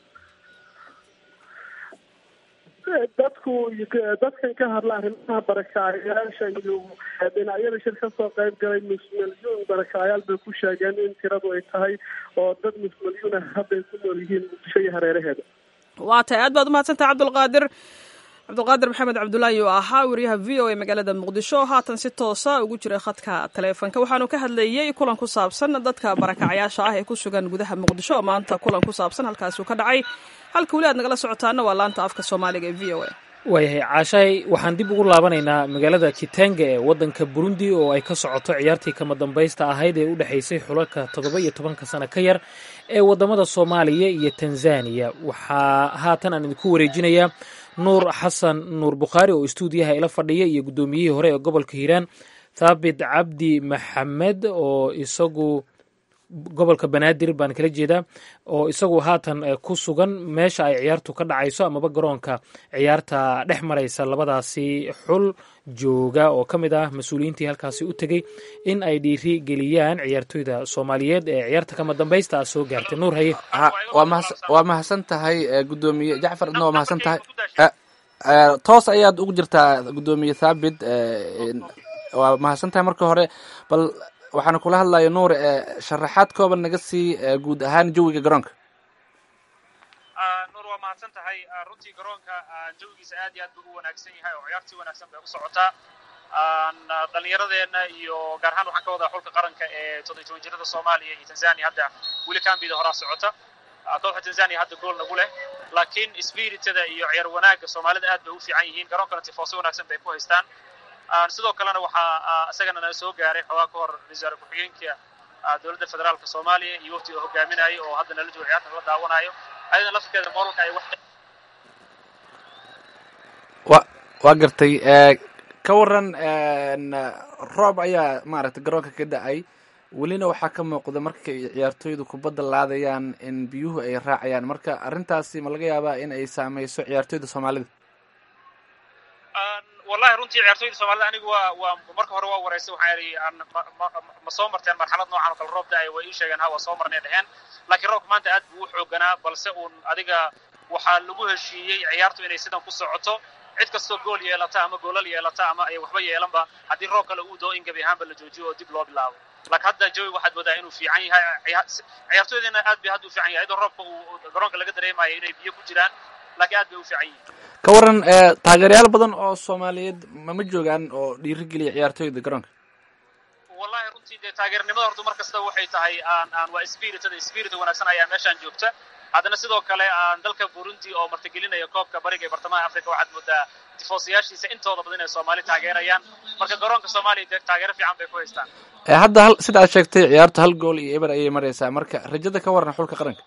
dadku dadkan ka hadla arrimaha barakacayaasha iyo dhinacyada shir kasoo qayb galay nus milyuun barakacayaal bay ku sheegeen in tiradu ay tahay oo dad nus milyuun ah hadday ku nool yihiin muqdisho iyo hareeraheeda waa tahay aad baad umahadsantahay cabdulqaadir cabdulqaadir maxamed cabdulaahi oo ahaa wariyaha v o a magaalada muqdisho oo haatan si toosa ugu jira khadka taleefonka waxaanu ka hadlayey kulan ku saabsan dadka barakacyaasha ah ee ku sugan gudaha muqdisho oo maanta kulan ku saabsan halkaasuu ka dhacay halka weli aad nagala socotaana waa laanta afka soomaaliga ee v o a waayahay caashahay waxaan dib ugu laabanaynaa magaalada kitanga ee waddanka burundi oo ay ka socoto ciyaartii kama dambaysta ahayd ee u dhexaysay xulalka toddoba iyo tobanka sano ka yar ee waddamada soomaaliya iyo tanzaniya waxaa haatan aan idinku wareejinayaa nuur xasan nuur bukhaari oo istuudiyaha ila fadhiya iyo guddoomiyihii hore ee gobolka hiiraan thaabit cabdi maxamed oo isagu gobolka banaadir baan kala jeedaa oo isagu haatan ku sugan meesha ay ciyaartu ka dhacayso amaba garoonka ciyaarta dhex maraysa labadaasi xul jooga oo ka mid ah mas-uuliyiintii halkaasi u tegey in ay dhiiri geliyaan ciyaartoyda soomaaliyeed ee ciyaarta kama dambaysta ah soo gaartay nuur haye waa mahadsan tahay gudoomiye jacfar adna waa mahadsan tahay toos ayaad ugu jirtaa gudoomiye thaabit waa mahadsan tahay marka hore bal waxaana kula hadlaya nuur sharaxaad kooban naga sii guud ahaan jawiga garoonka nuur waa mahadsan tahay runtii garoonka jawigiisa aad iyo aad buu u wanaagsan yahay oo ciyaartii wanaagsan bay u socotaa dhallinyaradeenna iyo gaar ahaan waxaan ka wadaa xulka qaranka ee toddobiy toban jirada soomaaliya iyo tanzania hadda weli kambida horaa socota kooxda tanzania hadda gool nagu leh laakiin spiritada iyo ciyaar wanaagga soomaalida aad bay u fiican yihiin garoonkana tifooso wanaagsan bay ku haystaan sidoo kalena waxaa isagana nala soo gaaray xoogaa ka hor wasaare ku-xigeenka dowladda federaalka soomaaliya iyo waftiga hogaaminayo oo hadda nala jooga ciyaarta la daawanayo ayadana laftirkeeda moolka ay wax wa waa gartay ka waran roob ayaa maaragtay garoonka ka da-ay welina waxaa ka muuqda markay ciyaartooydu kubadda laadayaan in biyuhu ay raacayaan marka arrintaasi ma laga yaabaa in ay saameyso ciyaartooyda soomaalida wallahi runtii ciyaartooyda soomaalida anigu waa waa marka hore waa wareysay waxaan idhi aan ma ma- ma soo marteen marxalad noocan oo kale roob da-ay way ii sheegeen ha waa soo marnay dheheen laakiin roobka maanta aad buu u xooganaa balse uun adiga waxaa lagu heshiiyey ciyaartu inay sidan ku socoto cid kastoo gool yeelata ama goolal yeelata ama ay waxba yeelanba haddii roob kale uu doo in gebi ahaanba la joojiyo oo dib loo bilaabo laakiin hadda jawi waxaad moodaa inuu fiican yahay ciya- ciyaartooydana aad bay hadda u fiican yahay iyadoo roobka uu garoonka laga dareemayo inay biyo ku jiraan laakiin aad bay u fiican yihiin ka waran ee, taageerayaal badan oo soomaaliyeed mama joogaan oo dhiirigeliya ciyaartooyda garoonka wallahi runtii dee taageernimada horta mar kasta waxay tahay aan aan waa spiritada spirit wanaagsan ayaa meeshaan joogta haddana sidoo kale aan dalka burundi oo martigelinaya koobka bariga ee bartamaha africa waxaad moodaa tifoosayaashiisa intooda badan inay soomaali taageerayaan marka garoonka soomaaliya dee taageero fiican bay ku haystaan Ee, hadda hal sida aad sheegtay ciyaartu hal gool iyo eber ayay maraysaa marka rajada ka waran xulka qaranka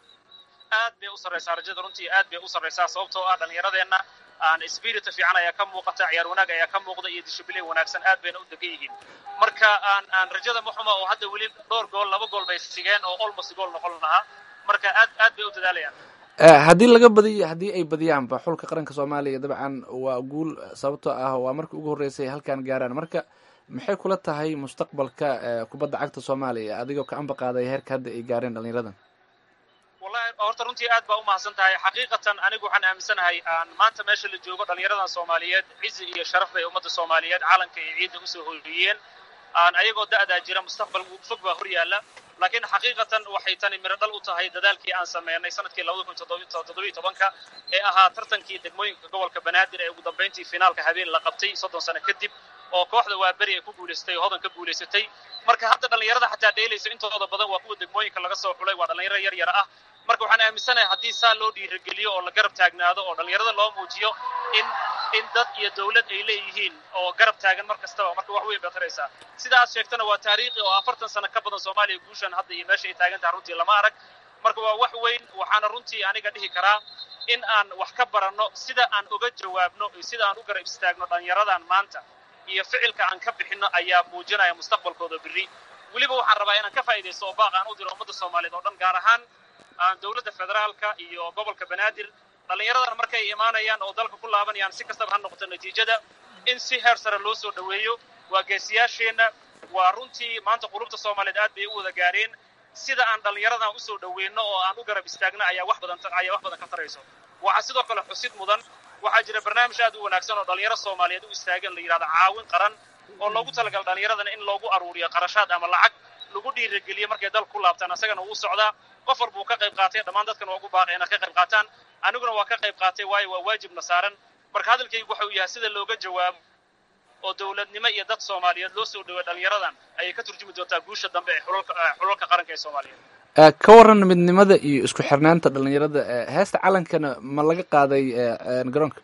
aad bay u sarraysaa rajada runtii aad bay u sarraysaa sababtoo ah dhallinyaradeenna aan spirita fiican ayaa ka muuqata ciyaar wanaag ayaa ka muuqda iyo dishibliin wanaagsan aad bayna u degan yihiin marka aan aan rajada muxuma oo hadda weli dhowr gool laba gool bay sigeen oo almost gool noqon lahaa marka aad aad bay u dadaalayaan Ee, haddii laga badiyo haddii ay badiyaanba xulka qaranka soomaaliya dabcan waa guul sababtoo ah waa markii ugu horreysay halkan gaaraan marka maxay kula tahay mustaqbalka ee, kubadda cagta soomaaliya adigoo ka amba qaaday heerka hadda ay gaareen dhallinyaradan wallahi horta runtii aad baa u mahadsan tahay xaqiiqatan anigu waxaan aaminsanahay aan maanta meesha la joogo dhallinyaradan soomaaliyeed cizi iyo sharaf bay ummadda soomaaliyeed calanka iyo ciidda usoo hoyiyeen aan ayagoo da'daa jira mustaqbal fog baa hor yaalla laakiin xaqiiqatan waxay tani miro dhal u tahay dadaalkii aan sameynay sanadkii labada kun toddobiyo tobanka ee ahaa tartankii degmooyinka gobolka banaadir ee ugu dambayntii finaalka habeen la qabtay soddon sano kadib oo kooxda waaberi ay ku guulaystay oo hodan ka guulaysatay marka hadda dhallinyarada xataa dheelaysa intooda badan waa kuwa degmooyinka laga soo xulay waa dhallinyaro yar yar ah marka waxaan aaminsanahay haddii saa loo dhiirigeliyo oo la garab taagnaado oo dhallinyarada loo muujiyo in in dad iyo dawlad ay leeyihiin oo garab taagan mar kastaba marka wax weyn baad taraysaa sida aad sheegtana waa taariikhi oo afartan sano ka badan soomaaliya guushan hadda iyo meesha ay taagan tahay runtii lama arag marka waa wax weyn waxaana runtii aniga dhihi karaa in aan wax ka baranno sida aan uga jawaabno iyo sida aan u garab istaagno dhallinyaradan maanta iyo ficilka aan ka bixinno ayaa muujinaya mustaqbalkooda berri weliba waxaan rabaa inaan ka faa'iidaysto oo baaq aan u diro ummadda soomaaliyeed oo dhan gaar ahaan aan dowladda federaalka iyo gobolka banaadir dhallinyaradan markay imaanayaan oo dalka ku laabanayaan si kastaba ha noqoto natiijada in si heer sare loo soo dhoweeyo waa geesiyaasheenna waa runtii maanta qulubta soomaaliyeed aad bay u wada gaareen sida aan dhallinyaradan usoo dhoweyno oo aan u garab istaagno ayaa wax badan ayaa wax badan ka tarayso waxaa sidoo kale xusid mudan waxaa jira barnaamij aad u wanaagsan oo dhallinyaro soomaaliyeed u istaagan la yidhahdo caawin qaran oo loogu talagala dhallinyaradana in loogu aruuriyo qarashaad ama lacag lagu dhiirigeliyo markay dalka ku laabtaan asagana wuu socdaa qof walbuu ka qayb qaatay dhammaan dadkan waa ugu baaqay inay ka qayb qaataan aniguna waa ka qayb qaatay waayo waa waajibna saaran marka hadalkaygu waxa uu yahay sida looga jawaabo oo dowladnimo iyo dad soomaaliyeed loo soo dhowey dhallinyaradan ayay ka turjumi doontaa guusha dambe ee xulalka xulalka qaranka ee soomaaliyeed Ee, ka waran midnimada iyo isku xirnaanta dhallinyarada ee, heesta calankana ma laga qaaday ee, ee, garoonka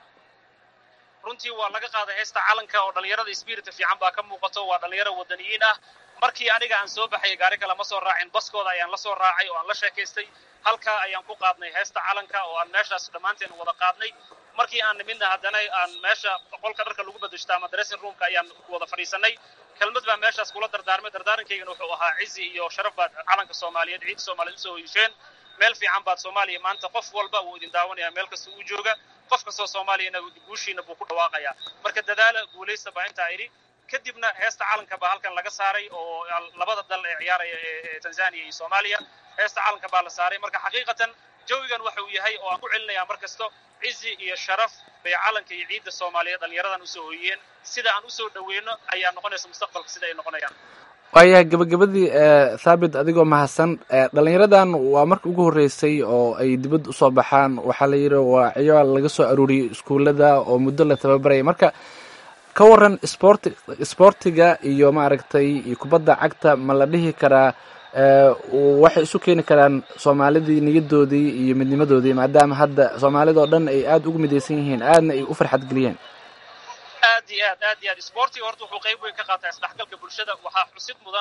runtii waa laga qaaday heesta calanka oo dhallinyarada spirita fiican baa ka muuqato waa dhallinyaro wadaniyiin ah markii aniga aan soo baxay gaari kale ma soo raacin baskooda ayaan la soo raacay oo aan la sheekaystay halkaa ayaan ku qaadnay heesta calanka oo aan meeshaas dhammaanteen wada qaadnay markii aan nimidna haddana aan meesha qolka dharka lagu bedeshta ama dressing roomka ayaan wada fadhiisanay kelmad baa meeshaas kula dardaarmay dardaarankaygan wuxuu ahaa cizi iyo sharaf baad calanka soomaaliyeed ciidda soomaaliyeed usoo hoyisheen meel fiican baad soomaaliya maanta qof walba wuu idin daawanaya meel kasta uu jooga qof kastoo soomaaliyana guushiina buu ku dhawaaqayaa marka dadaala guulaysta baa intaa idhi kadibna heesta calanka baa halkan laga saaray oo labada dal ee ciyaaraya ee tanzania iyo soomaaliya heesta calanka baa la saaray marka xaqiiqatan jawigan waxa uu yahay oo aan ku celinayaa mar kasto cizi iyo sharaf bay calanka iyo ciidda soomaaliyeed dhallinyaradan usoo hoyiyeen sida aan usoo dhoweyno ayaa noqonaysa mustaqbalka sida ay noqonayaan waaya gabagabadii ee, thaabit adigoo mahadsan ee, dhallinyaradan waa marka ugu horreysay oo ay dibadda usoo baxaan waxaa la yidhi waa ciyaal laga soo aruuriyey iskuullada oo muddo la tababaraya marka ka waran sporti sportiga iyo maaragtay iyo kubadda cagta ma la dhihi karaa ee, waxay isu keeni karaan soomaalidii niyadoodii iyo midnimadoodii maadaama hadda soomaalida oo dhan ay aada ugu midaysan yihiin aadna ay u farxad geliyeen aad iyo aad aad iyo aad sportiga horta wuxuu qayb weyn ka qaataa isdhexgalka bulshada waxaa xusid mudan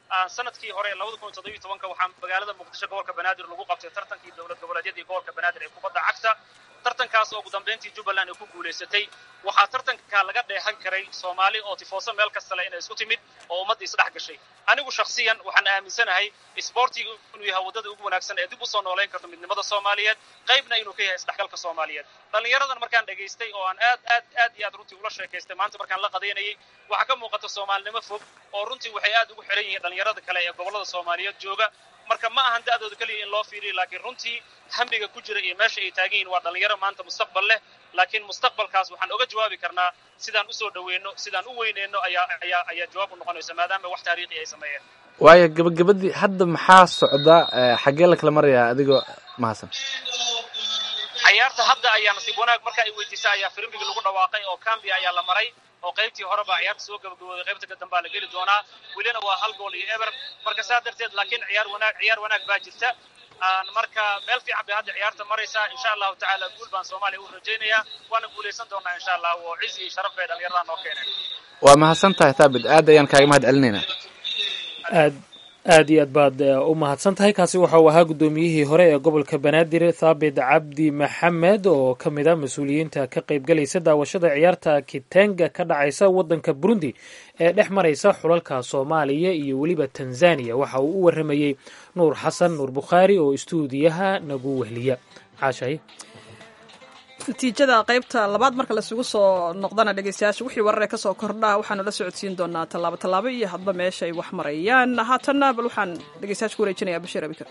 sanadkii hore labada kun iyo toddobiyo tobanka waxaa magaalada muqdisho gobolka banaadir lagu qabtay tartankii dowlad goboleedyadii gobolka banaadir ee kubadda cagta tartankaas oo ugu dambeyntii jubbaland ay ku guulaysatay waxaa tartanka laga dheehan karay soomaali oo tifooso meel kastale inay isku timid oo ummadda isdhex gashay anigu shakhsiyan waxaan aaminsanahay isboortiga inuu yahay waddada ugu wanaagsan ee dib usoo noolayn karto midnimada soomaaliyeed qaybna inuu ka yahay isdhexgalka soomaaliyeed dhallinyaradan markaan dhegaystay oo aan aad aad aad iyo aad runtii ula sheekaystay maanta markaan la qadaynayay waxaa ka muuqata soomaalinimo fog oo runtii waxay aad ugu xiran yihiin dhallinyarada kale ee gobollada soomaaliyeed jooga marka ma ahan da'dooda keliya in loo fiiriyo laakiin runtii hamiga ku jira iyo meesha ay taagan yihin waa dhallinyaro maanta mustaqbal leh laakiin mustaqbalkaas waxaan oga jawaabi karnaa sidaan usoo dhaweyno sidaan u weyneyno ayaa ayaa ayaa jawaab u noqonaysa maadaama wax taariikhi ay sameeyeen waayo gabagabadii hadda maxaa socda xaggee la kala marayaa adigoo mahadsan cayaarta hadda ayaa nasiib wanaag marka ay weydiisa ayaa firimbiga lagu dhawaaqay oo cambia ayaa la maray oo qaybtii horeba ciyaarta soo gabagabooday qaybta ka dambaa la geli doonaa welina waa hal gool iyo eber marka saa darteed laakiin ciyaar wanaag ciyaar wanaag baa jirta marka meel fiican bay hadda ciyaarta maraysaa insha allahu tacaala guul baan soomaaliya u rajaynayaa waana guulaysan doonaa insha allah oo cizi iyo sharaf bay dhallinyaradaa noo keeneen waa mahadsan tahay thaabit aad ayaan kaaga mahad celinaynaa aad aad iyo aad baad u mahadsan tahay kaasi waxa uu ahaa guddoomiyihii hore ee gobolka banaadir thaabit cabdi maxamed oo ka mid a mas-uuliyiinta ka qaybgalaysa daawashada ciyaarta kitenga ka dhacaysa waddanka burundi ee dhex maraysa xulalka soomaaliya iyo weliba tanzaniya waxa uu u waramayey nuur xasan nuur bukhaari oo istuudiyaha nagu wehliya caashay natiijada qaybta labaad marka laisugu soo noqdana dhegeystayaasha wixii warare kasoo kordhaa waxaanu la socodsiin doonaa tallaabo tallaabo iyo hadba meesha ay wax marayaan haatanna bal waxaan dhegeystayaasha ku wareejinayaa bashiir abikar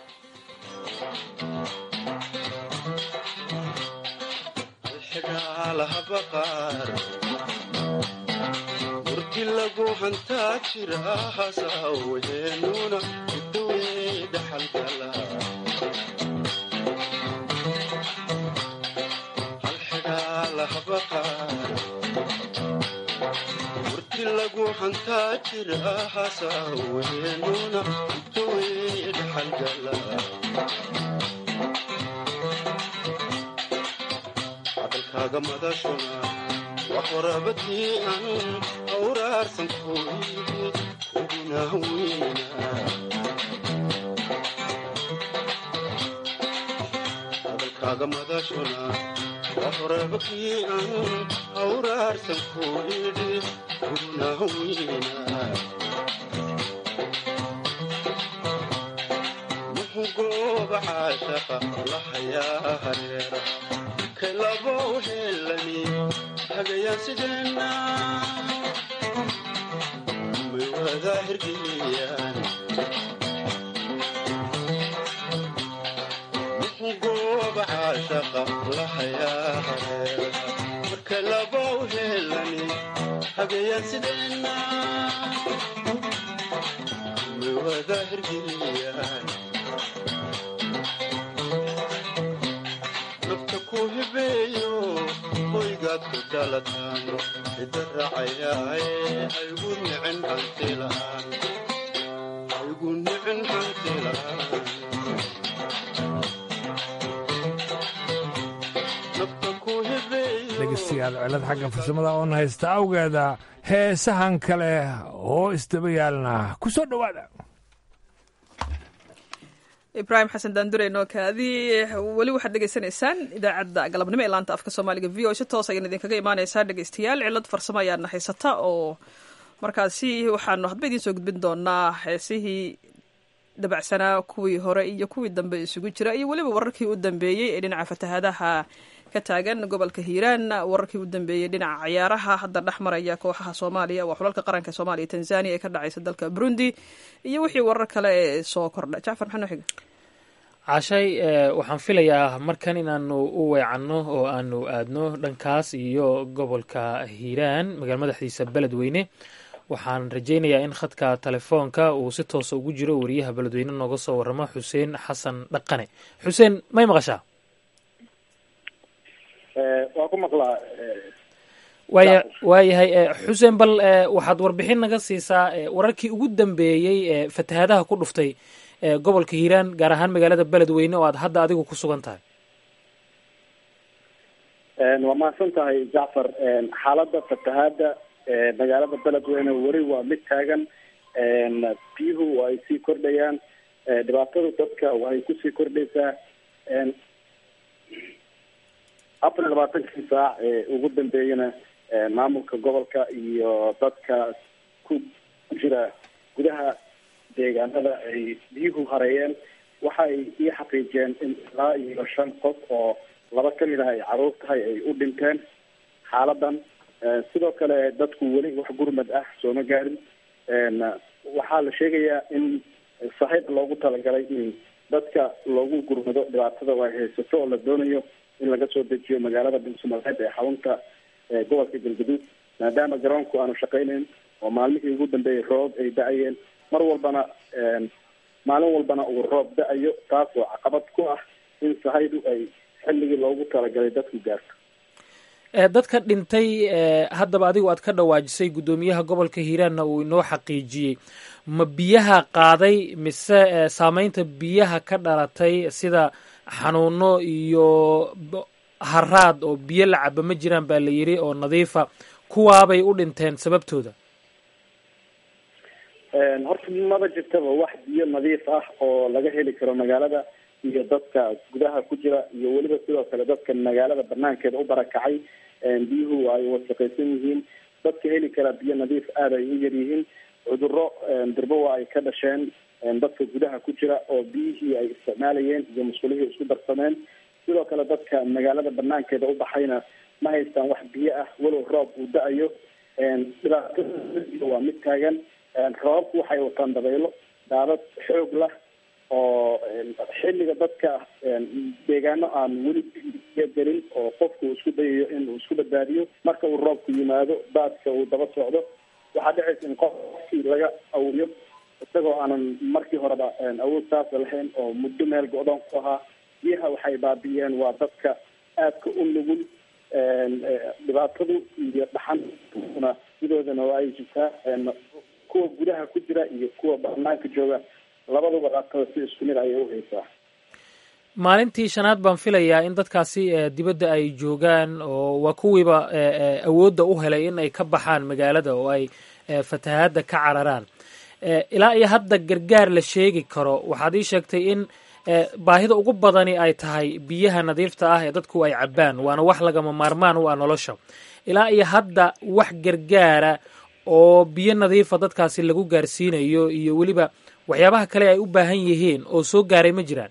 murti lagu hantaa jira hasaweenuna udawe dhaxalgala murti lagu hantaa jira hasaweenuna udawe dhaxalgala hadalkaaga madashuna waqorabadii an awraarsan kooyidi uguna weyna hadalkaaga madashuna waqorabadii an awraarsan kooyidi uguna weyna muxuu gooba caashaqa lahayaa hareera kalabo helani hagayaan sideenna may wada hirgeliyaan muxuu gooba caashaqa lahayaa hareera marka labo helani hagayaan sideenna may wada hirgeliyaan hibeeyo hoygaad ku dhalataan ida raacayaaye haygu nicin hantilaan haygu nicin hantilaan nafta ku hibeeyo dhegeystayaal cilad xagga farsamada oon haysta awgeeda heesahan kale oo isdaba yaalna ku soo dhowaada ibraahim xasan daandure nookaadi weli waxaad dhegeysanaysaan idaacadda galabnimo ee laanta afka soomaaliga v o si toos ayaan idinkaga imaaneysaa dhegeystayaal cilad farsamo ayaana haysata oo markaasi waxaanu hadba idiin soo gudbin doonaa heesihii dabacsanaa kuwii hore iyo kuwii dambe isugu jira iyo weliba wararkii u dambeeyey ee dhinaca fatahaadaha ka taagan gobolka hiiraan wararkii u dambeeyey dhinaca ciyaaraha hadda dhex maraya kooxaha soomaaliya waa xulalka qaranka soomaaliya tanzania ee ka dhacaysa dalka burundi iyo wixii warar kale ee soo kordha jacfar maxaa noo xiga cashay waxaan filayaa markan inaanu u weecanno oo aanu aadno dhankaas iyo gobolka hiiraan magaala madaxdiisa beledweyne waxaan rajaynayaa in khadka telefoonka uu si toosa ugu jiro wariyaha beledweyne nooga soo waramo xuseen xasan dhaqane xuseen may maqashaa waa ku maqlaa waaya waayahay xuseen bal waxaad warbixin naga siisaa wararkii ugu dambeeyey ee fatahaadaha ku dhuftay gobolka hiiraan gaar ahaan magaalada beledweyne oo aad hadda adigu ku sugan tahay waa mahadsan tahay jacfar xaaladda fatahaada magaalada beledweyne weli waa mid taagan biyuhu waa ay sii kordhayaan dhibaatada dadka waxay kusii kordhaysaa afar iyo labaatankii saac ee ugu dambeeyana maamulka gobolka iyo dadka ku jira gudaha deegaanada ay biyuhu hareeyeen waxa ay ii xaqiijiyeen in ilaa iyo shan qof oo laba kamid ah ay caruur tahay ay u dhinteen xaaladan sidoo kale dadku weli wax gurmad ah sooma gaarin waxaa la sheegayaa in sahayb loogu talagalay in dadka loogu gurmado dhibaatada ay haysato oo la doonayo in laga soo dejiyo magaalada dhuusamareed ee xarunta gobolka galgaduud maadaama garoonku aanu shaqeyneyn oo maalmihii ugu dambeeyay roob ay da-ayeen mar walbana maalin walbana uu roob da-ayo taas oo caqabad ku ah in sahaydu ay xilligii loogu talagalay dadku gaarto dadka dhintay haddaba adigu aad ka dhawaajisay guddoomiyaha gobolka hiiraanna uu inoo xaqiijiyey ma biyaha qaaday mise saameynta biyaha ka dhalatay sida xanuuno iyo haraad oo biyo la caba ma jiraan baa la yidhi oo nadiifa kuwaabay u dhinteen sababtooda horta maba jirtaba wax biyo nadiif ah oo laga heli karo magaalada iyo dadka gudaha ku jira iyo weliba sidoo kale dadka magaalada banaankeeda u barakacay biyuhu ay wasaqaysan yihiin dadka heli kara biyo nadiif aada ay u yar yihiin cuduro dirbowa ay ka dhasheen dadka gudaha ku jira oo biyihii ay isticmaalayeen iyo musqulihii isku darsameen sidoo kale dadka magaalada banaankeeda u baxayna ma haystaan wax biyo ah walow roob uu da-ayo dhibaatada waa mid taagan roobabku waxay wataan dabaylo daadad xoog lah oo xilliga dadka deegaano aan weli gelin oo qofku isku dayayo inuu isku badbaadiyo marka uu roobku yimaado daadka uu daba socdo waxaa dhacaysa in qofkii laga awriyo isagoo aanan markii horeba awood saasa lahayn oo muddo meel go-doon ku ahaa biyaha waxay baabi'iyeen waa dadka aadka u nugul dhibaatadu iyo dhaxantuna sidoodana waa ay jirtaa kuwa gudaha ku jira iyo kuwa banaanka jooga labaduba dhaatada si isku mid ayay u haysaa maalintii shanaad baan filayaa in dadkaasi dibadda ay joogaan oo waa kuwiiba awoodda u helay in ay ka baxaan magaalada oo ay fatahaadda ka cararaan ilaa iyo hadda gargaar la sheegi karo waxaad ii sheegtay in baahida ugu badani ay tahay biyaha nadiifta ah ee dadku ay cabbaan waana wax lagama maarmaan u ah nolosha ilaa iyo hadda wax gargaara oo biyo nadiifa dadkaasi lagu gaarsiinayo iyo weliba waxyaabaha kale ay u baahan yihiin oo soo gaaray ma jiraan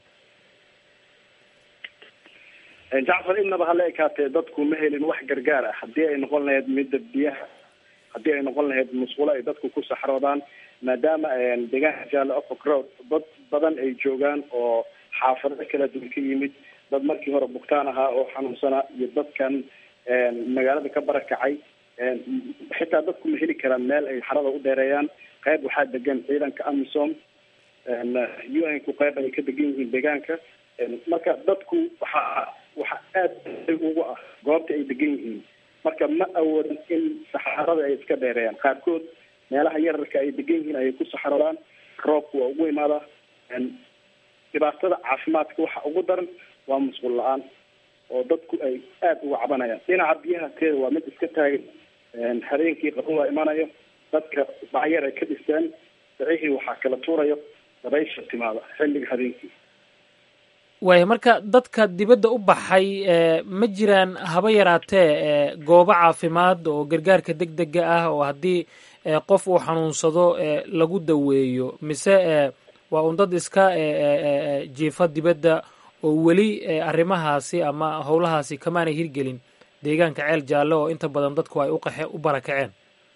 jacfar inaba hala ekaatee dadku ma helin wax gargaar ah haddii ay noqon lahayd midda biyaha haddii ay noqon lahayd musqulo ay dadku ku saxroodaan maadaama deegaanka jaale ofok road dad badan ay joogaan oo xaafado kala duwan ka yimid dad markii hore bugtaan ahaa oo xanuunsanaa iyo dadkan magaalada ka barakacay xitaa dadku ma heli karaan meel ay xarada u dheereeyaan qayb waxaa degan ciidanka amisom u n ku qayb ay ka degan yihiin deegaanka marka dadku waxaa waxa aada ugu ah goobta ay degan yihiin marka ma awoodan in saxarada ay iska dheereeyaan qaarkood meelaha yararka ay degan yihiin ayay ku saxaroodaan roobku waa ugu imaadaa dhibaatada caafimaadka waxa ugu daran waa musqul la-aan oo dadku ay aada uga cabanayaan dhinaca biyaha teeda waa mid iska taagan habeenkii qabo waa imanayo dadka bacyar ay ka dhisteen bicihii waxaa kala tuurayo dabaysha timaada xilliga habeenkii waaya marka dadka dibadda u baxay ma jiraan haba yaraatee goobo caafimaad oo gargaarka deg dega ah oo haddii qof uu xanuunsado lagu daweeyo mise waa un dad iska jiifa dibadda oo weli arrimahaasi ama howlahaasi kamaanay hirgelin deegaanka ceel jaalle oo inta badan dadku ay uqaxe u barakaceen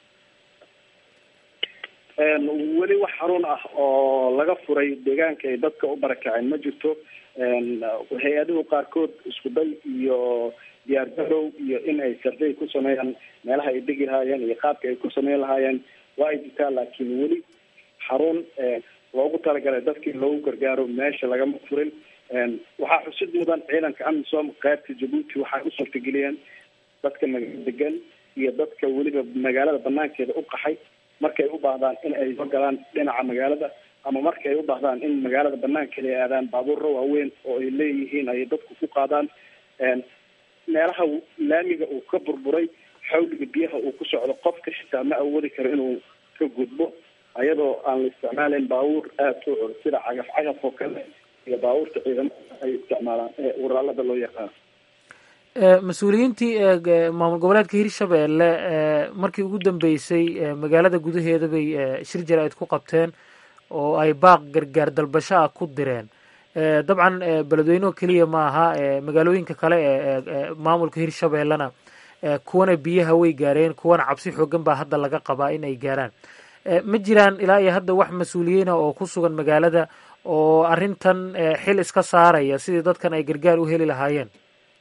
weli wax xarun ah oo laga furay deegaanka ay dadka u barakaceen ma jirto hay-aduhu qaarkood isku day iyo diyaar garow iyo in ay sarday ku sameeyaan meelaha ay degi lahaayeen iyo qaabka ay ku sameyn lahaayeen waa ay jirtaa laakiin weli xarun loogu talagalay dadkii loogu gargaaro meesha lagama furin waxaa xusid mudan ciidanka amisom qaybta jabuuti waxay u suurtageliyeen dadka magaalo degan iyo dadka weliba magaalada banaankeeda u qaxay markay u baahdaan in ay soo galaan dhinaca magaalada ama markay u baahdaan in magaalada banaankeeda ay aadaan baabuurro waaweyn oo ay leeyihiin ay dadku ku qaadaan meelaha laamiga uu ka burburay xawliga biyaha uu ku socdo qofka xitaa ma awoodi karo inuu ka gudbo ayadoo aan la isticmaalayn baabuur aada u cul sida cagaf cagaf oo kale iyo baabuurta ciidamada ay isticmaalaan ee uraalada loo yaqaano mas-uuliyiintii maamul goboleedka hirshabeelle markii ugu dambeysay magaalada gudaheeda bay shir jaraa'id ku qabteen oo ay baaq gargaar dalbasho ah ku direen dabcan beledweyneho keliya ma aha magaalooyinka kale ee maamulka hirshabeellena kuwana biyaha way gaareen kuwana cabsi xoogan baa hadda laga qabaa in ay gaaraan ma jiraan ilaa iyo hadda wax mas-uuliyiina oo ku sugan magaalada oo arrintan xil iska saaraya sidii dadkan ay gargaar u heli lahaayeen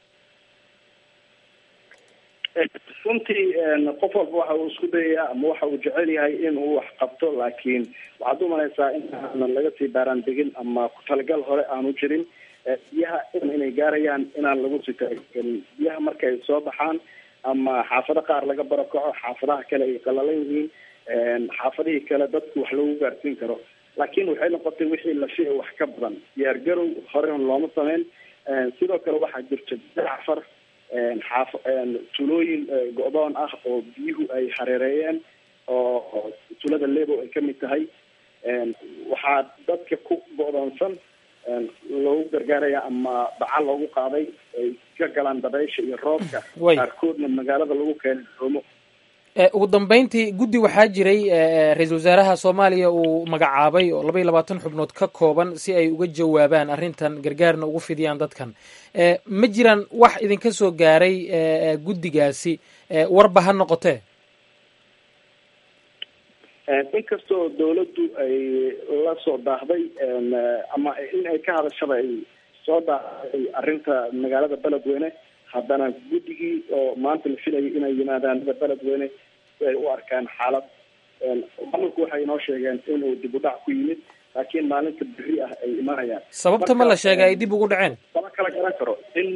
runtii qof walba waxa uu isku dayayaa ama waxa uu jecel yahay inuu wax qabto laakiin waxaad umalaysaa in aanan laga sii baaraan degin ama ku talagal hore aanu jirin biyaha inay gaarayaan inaan lagu sii talagelin biyaha markay soo baxaan ama xaafado qaar laga barakaco xaafadaha kale ay qalalan yihiin xaafadihii kale dadku wax lagu gaarsiin karo laakiin waxay noqotay wixii la fici wax ka badan diyaar garow horen looma sameyn sidoo kale waxaa jirta dacfar xaaf tulooyin go-doon ah oo biyuhu ay hareereeyeen oo tulada lebo ay kamid tahay waxaa dadka ku go-doonsan loogu gargaaraya ama baca loogu qaaday ay ka galaan dabaysha iyo roobka qaarkoodna magaalada lagu keenay doomo ugu dambeyntii guddi waxaa jiray ra-iisul wasaaraha soomaaliya uu magacaabay oo laba iyo labaatan xubnood ka kooban si ay uga jawaabaan arrintan gargaarna ugu fidiyaan dadkan ma jiraan wax idinka soo gaaray guddigaasi warba ha noqotee inkastoo dawladdu ay la soo daahday ama in ay ka hadashaba ay soo daahday arrinta magaalada beledweyne haddana guddigii oo maanta la filayay inay yimaadaan beledweyne si ay u arkaan xaalad maamulku waxay inoo sheegeen inuu dib u dhac ku yimid laakiin maalinta berri ah ay imanayaan sababta ma la sheegay ay dib ugu dhaceen lama kala garan karo in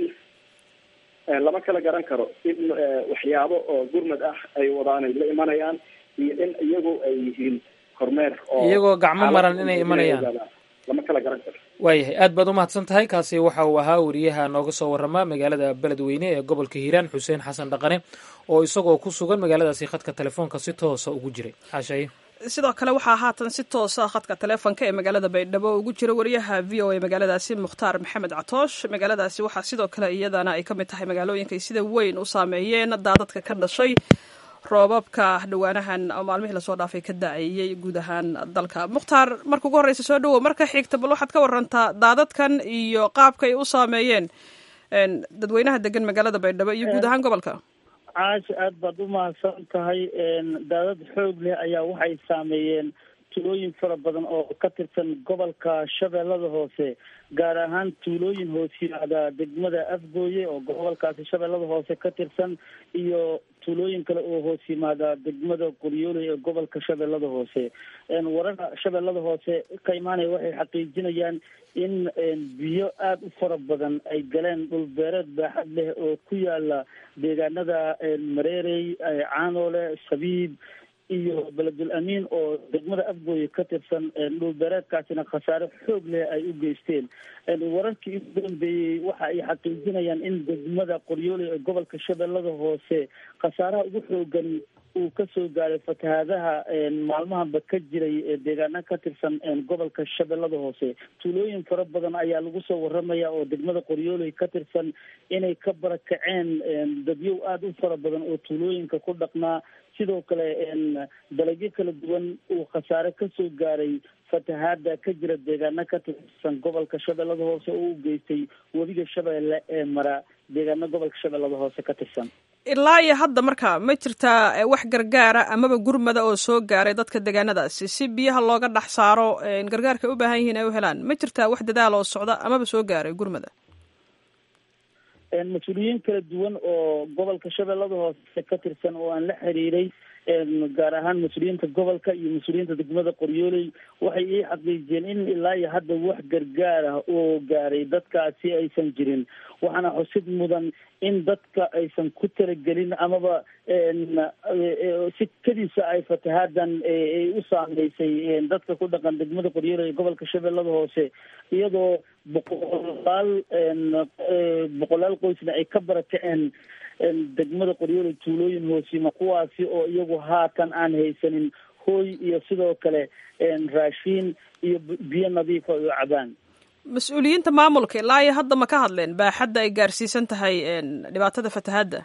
lama kala garan karo in waxyaabo oo gurmad ah ay wadaan ay la imanayaan iyo in iyagu ay yihiin kormeer oo iyagoo gacmo maran inay imanayaan lama kala garan karo waayahay aad baad umahadsan tahay kaasi waxa uu ahaa wariyaha nooga soo warama magaalada beledweyne ee gobolka hiiraan xuseen xasan dhaqane oo isagoo ku sugan magaaladaasi khadka telefoonka si toosa ugu jiray xaashaye sidoo kale waxaa haatan si toosa khadka teleefonka ee magaalada baydhabo ugu jira wariyaha v o a magaaladaasi mukhtaar maxamed catoosh magaaladaasi waxaa sidoo kale iyadana ay ka mid tahay magaalooyinka ay sida weyn u saameeyeen daadadka ka dhashay roobabka dhawaanahan oo maalmihii lasoo dhaafay ka da-ayey guud ahaan dalka mukhtaar marka ugu horreysa soo dhawow marka xigta bal waxaad ka warantaa daadadkan iyo qaabka ay u saameeyeen dadweynaha degan magaalada baydhabo iyo guud ahaan gobolka caasha aad baad u mahadsan tahay daadad xoog leh ayaa waxay saameeyeen tuulooyin fara badan oo ka tirsan gobolka shabeellada hoose gaar ahaan tuulooyin hoos yimaada degmada afgooye oo gobolkaasi shabeellada hoose ka tirsan iyo tuulooyin kale oo hoos yimaada degmada qoryooley ee gobolka shabeellada hoose wararka shabeellada hoose ka imaanaya waxay xaqiijinayaan in biyo aada u fara badan ay galeen dhul beereed baaxad leh oo ku yaala deegaanada mareerey caanoole sabiib iyo beledul amiin oo degmada afgooye ka tirsan dhul beereedkaasina khasaare xoog leh ay u geysteen wararkii ugu dambeeyey waxa ay xaqiijinayaan in degmada qoryooley ee gobolka shabeellada hoose khasaaraha ugu xoogan uu kasoo gaaray fatahaadaha maalmahanba ka jiray deegaana ka tirsan gobolka shabeellada hoose tuulooyin fara badan ayaa lagu soo waramaya oo degmada qoryooley ka tirsan inay ka barakaceen dadyow aada u fara badan oo tuulooyinka ku dhaqnaa sidoo kale dalagyo kala duwan uu khasaare kasoo gaaray fatahaada ka jira deegaana ka tirsan gobolka shabeellada hoose oo u geystay webiga shabeelle ee mara deegaano gobolka shabeellada hoose ka tirsan ilaa iyo hadda marka ma jirtaa wax gargaara amaba gurmada oo soo gaaray dadka deegaanadaasi si biyaha looga dhex saaro gargaarka ay u baahan yihiin ay u helaan ma jirtaa wax dadaal oo socda amaba soo gaaray gurmada mas-uuliyiin kala duwan oo gobolka shabeellada hoose ka tirsan oo aan la xiriiray gaar ahaan mas-uuliyiinta gobolka iyo mas-uuliyiinta degmada qoryooley waxay ii xaqiijiyeen in ilaa iyo hadda wax gargaar ah oo gaaray dadkaasi aysan jirin waxaana xusid mudan in dadka aysan ku talagelin amaba si kadiisa ay fatahaadan ay u saameysay dadka ku dhaqan degmada qoryooley ee gobolka shabeellada hoose iyadoo boqolaal boqolaal qoysna ay ka barakaceen degmada qoryooley tuulooyin hoosima kuwaasi oo iyagu haatan aan haysanin hooy iyo sidoo kale raashiin iyo biyo nadiifa ay u cabaan mas-uuliyiinta maamulka ilaa iyo hadda ma ka hadleen baaxadda ay gaarsiisan tahay dhibaatada fatahaadda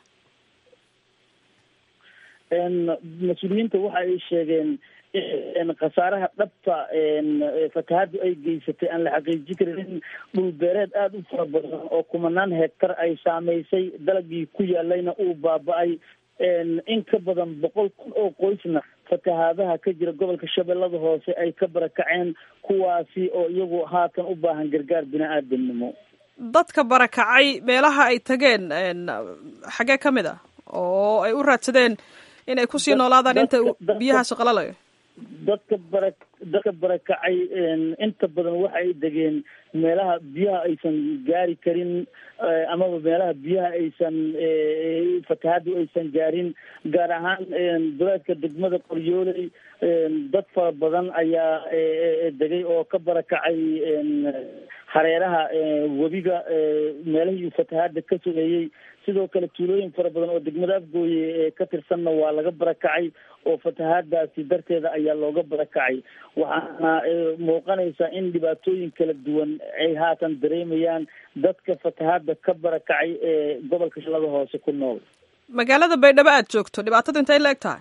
mas-uuliyiinta waxa ay sheegeen khasaaraha dhabta fatahaaddu ay geysatay aan la xaqiijin karin in dhul beereed aada u fara badan oo kumanaan hektar ay saameysay dalagii ku yaalayna uu baaba-ay in ka badan boqol kun oo qoysna fatahaadaha ka jira gobolka shabeellada hoose ay ka barakaceen kuwaasi oo iyagu haatan u baahan gargaar bini-aadamnimo dadka barakacay meelaha ay tageen xagee ka mid a oo ay u raadsadeen inay kusii noolaadaan inta biyahaasi qalalayo dadka bara dadka barakacay inta badan waxa ay degeen meelaha biyaha aysan gaari karin amaba meelaha biyaha aysan fatahaadu aysan gaarin gaar ahaan duleedka degmada qoryooley dad fara badan ayaa degay oo ka barakacay hareeraha webiga meelahii fatahaada ka sogeeyey sidoo kale tuulooyin fara badan oo degmada afgooye ka tirsanna waa laga barakacay oo fatahaadaasi darteeda ayaa looga barakacay waxaana muuqanaysaa in dhibaatooyin kala duwan ay haatan dareemayaan dadka fatahaada ka barakacay ee gobolka shalada hoose ku nool magaalada baydhabo aada joogto dhibaatada intay la eg tahay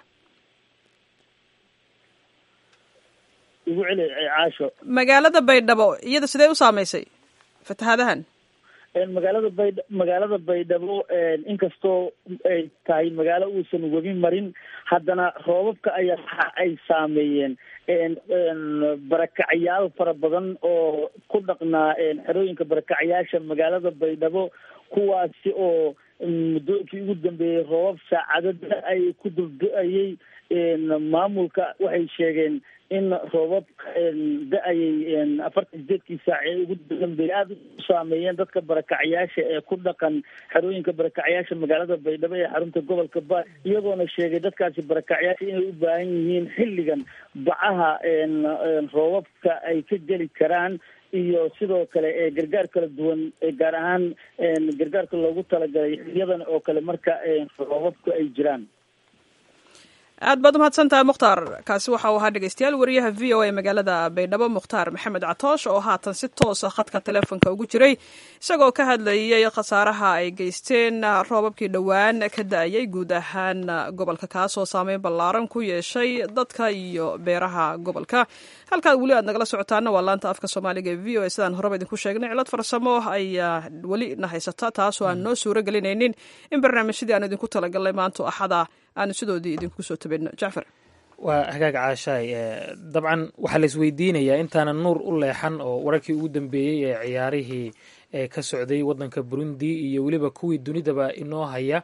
igu celi caasho magaalada baydhabo iyada sidee u saameysay fatahaadahan magaalada baydh magaalada baydhabo inkastoo ay tahay magaalo uusan webi marin haddana roobabka ayaa waxa ay saameeyeen barakacyaal fara badan oo ku dhaqnaa xerooyinka barakacayaasha magaalada baydhabo kuwaasi oo muddooyinkii ugu dambeeyey roobab saacadada ay ku duldo-ayey maamulka waxay sheegeen in roobabka da-ayay afartan sideedkii saac ee ugu dambeeyay aada u saameeyeen dadka barakacyaasha ee ku dhaqan xerooyinka barakacyaasha magaalada baydhabo ee xarunta gobolka ba iyagoona sheegay dadkaasi barakacyaasha inay u baahan yihiin xilligan bacaha roobabka ay ka geli karaan iyo sidoo kale gargaar kala duwan gaar ahaan gargaarka loogu talagalay xiliyadan oo kale marka roobabku ay jiraan aad baad umahadsan tahay mukhtaar kaasi waxa uu ahaa dhegeystayaal wariyaha v o a magaalada baydhabo mukhtaar maxamed catoosh oo haatan si toosa khadka teleefonka ugu jiray isagoo ka hadlayay khasaaraha ay geysteen roobabkii dhowaan ka da-ayay guud ahaan gobolka kaasoo saameyn ballaaran ku yeeshay dadka iyo beeraha gobolka halkaad weli aad nagala socotaana waa laanta afka soomaaliga ee v o a sidaan horeba idinku sheegnay cilad farsamo ayaa weli na haysata taasoo aan noo suuro gelinaynin in barnaamijyadii aan idinku talagalnay maanto axada aanu sidoodii idinku soo tabino jacfar waa hagaag caashaay dabcan waxaa la isweydiinayaa intaanan nuur u leexan oo wararkii ugu dambeeyey ee ciyaarihii ee ka socday waddanka burundi iyo weliba kuwii dunidaba inoo haya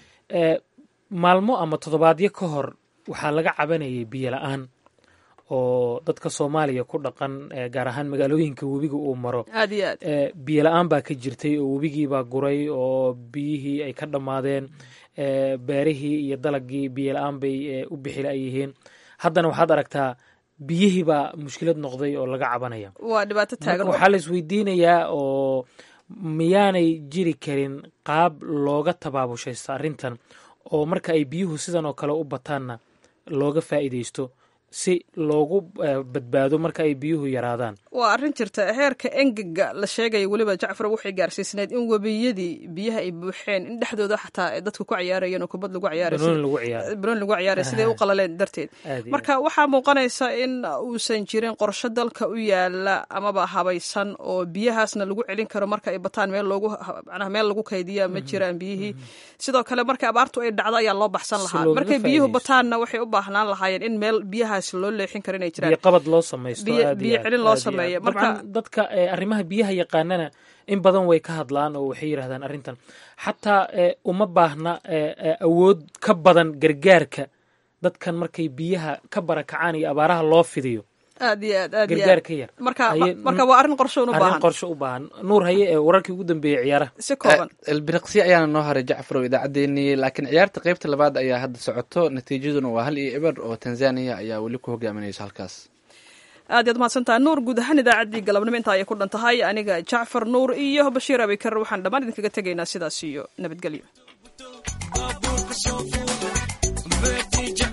maalmo ama toddobaadyo ka hor waxaa laga cabanayay biyo la-aan oo dadka soomaaliya ku dhaqan gaar ahaan magaalooyinka webiga uu maro aad iyo aad biyo la-aan baa ka jirtay oo webigiibaa guray oo biyihii ay ka dhammaadeen beerihii iyo dalagii biyo la-aan bay u bixila ay yihiin haddana waxaad aragtaa biyihii baa mushkilad noqday oo laga cabanaya waa dhibaato taagan waxaa la isweydiinayaa oo miyaanay jiri karin qaab looga tabaabushaysto arrintan oo marka ay biyuhu sidan oo kale u bataanna looga faa'iidaysto si loogu badbaado marka ay biyuhu yaraadaan waa arrin jirta heerka engega la sheegaya weliba jacfar waxay gaarsiisneyd in webiyadii biyaha ay buuxeen in dhexdooda xataa dadka ku ciyaarayeen oo kubad lagu ciyaarabanooni lagu ciyaaray siday u qalaleen darteed marka waxaa muuqanaysa in uusan jirin qorsho dalka u yaala amaba habaysan oo biyahaasna lagu celin karo marka ay bataan meel loogu macnaha meel lagu kaydiya ma jiraan biyihii sidoo kale marka abaartu ay dhacdo ayaa loo baxsan lahaa markay biyuhu bataanna waxay u baahnaan lahaayeen in meel biyaha loo leexin karo inay jiraan biyo qabad loo samaysto biyo celin loo sameeyo marka dadka arrimaha biyaha yaqaanana in badan way ka hadlaan oo waxay yidhahdaan arrintan xataa uma baahna awood ka badan gargaarka dadkan markay biyaha ka barakacaan iyo abaaraha loo fidiyo aad iyo aad aad gargaar ka yar marka marka waa arrin qorsho u baahan arrin qorsho u baahan nuur haye ee wararkii ugu dambeeyey ciyaaraha si kooban elbiriqsi ayaana noo haray jacfarow idaacaddeenii laakiin ciyaarta qeybta labaad ayaa hadda socoto natiijaduna waa hal iyo eber oo tanzania ayaa weli ku hogaaminayso halkaas aad yaad mahadsantaha nuur guud ahaan idaacaddii galabnimo intaa ayay ku dhan tahay aniga jacfar nuur iyo bashiir abikar waxaan dhammaan idinkaga tegaynaa sidaas iyo nabadgelyo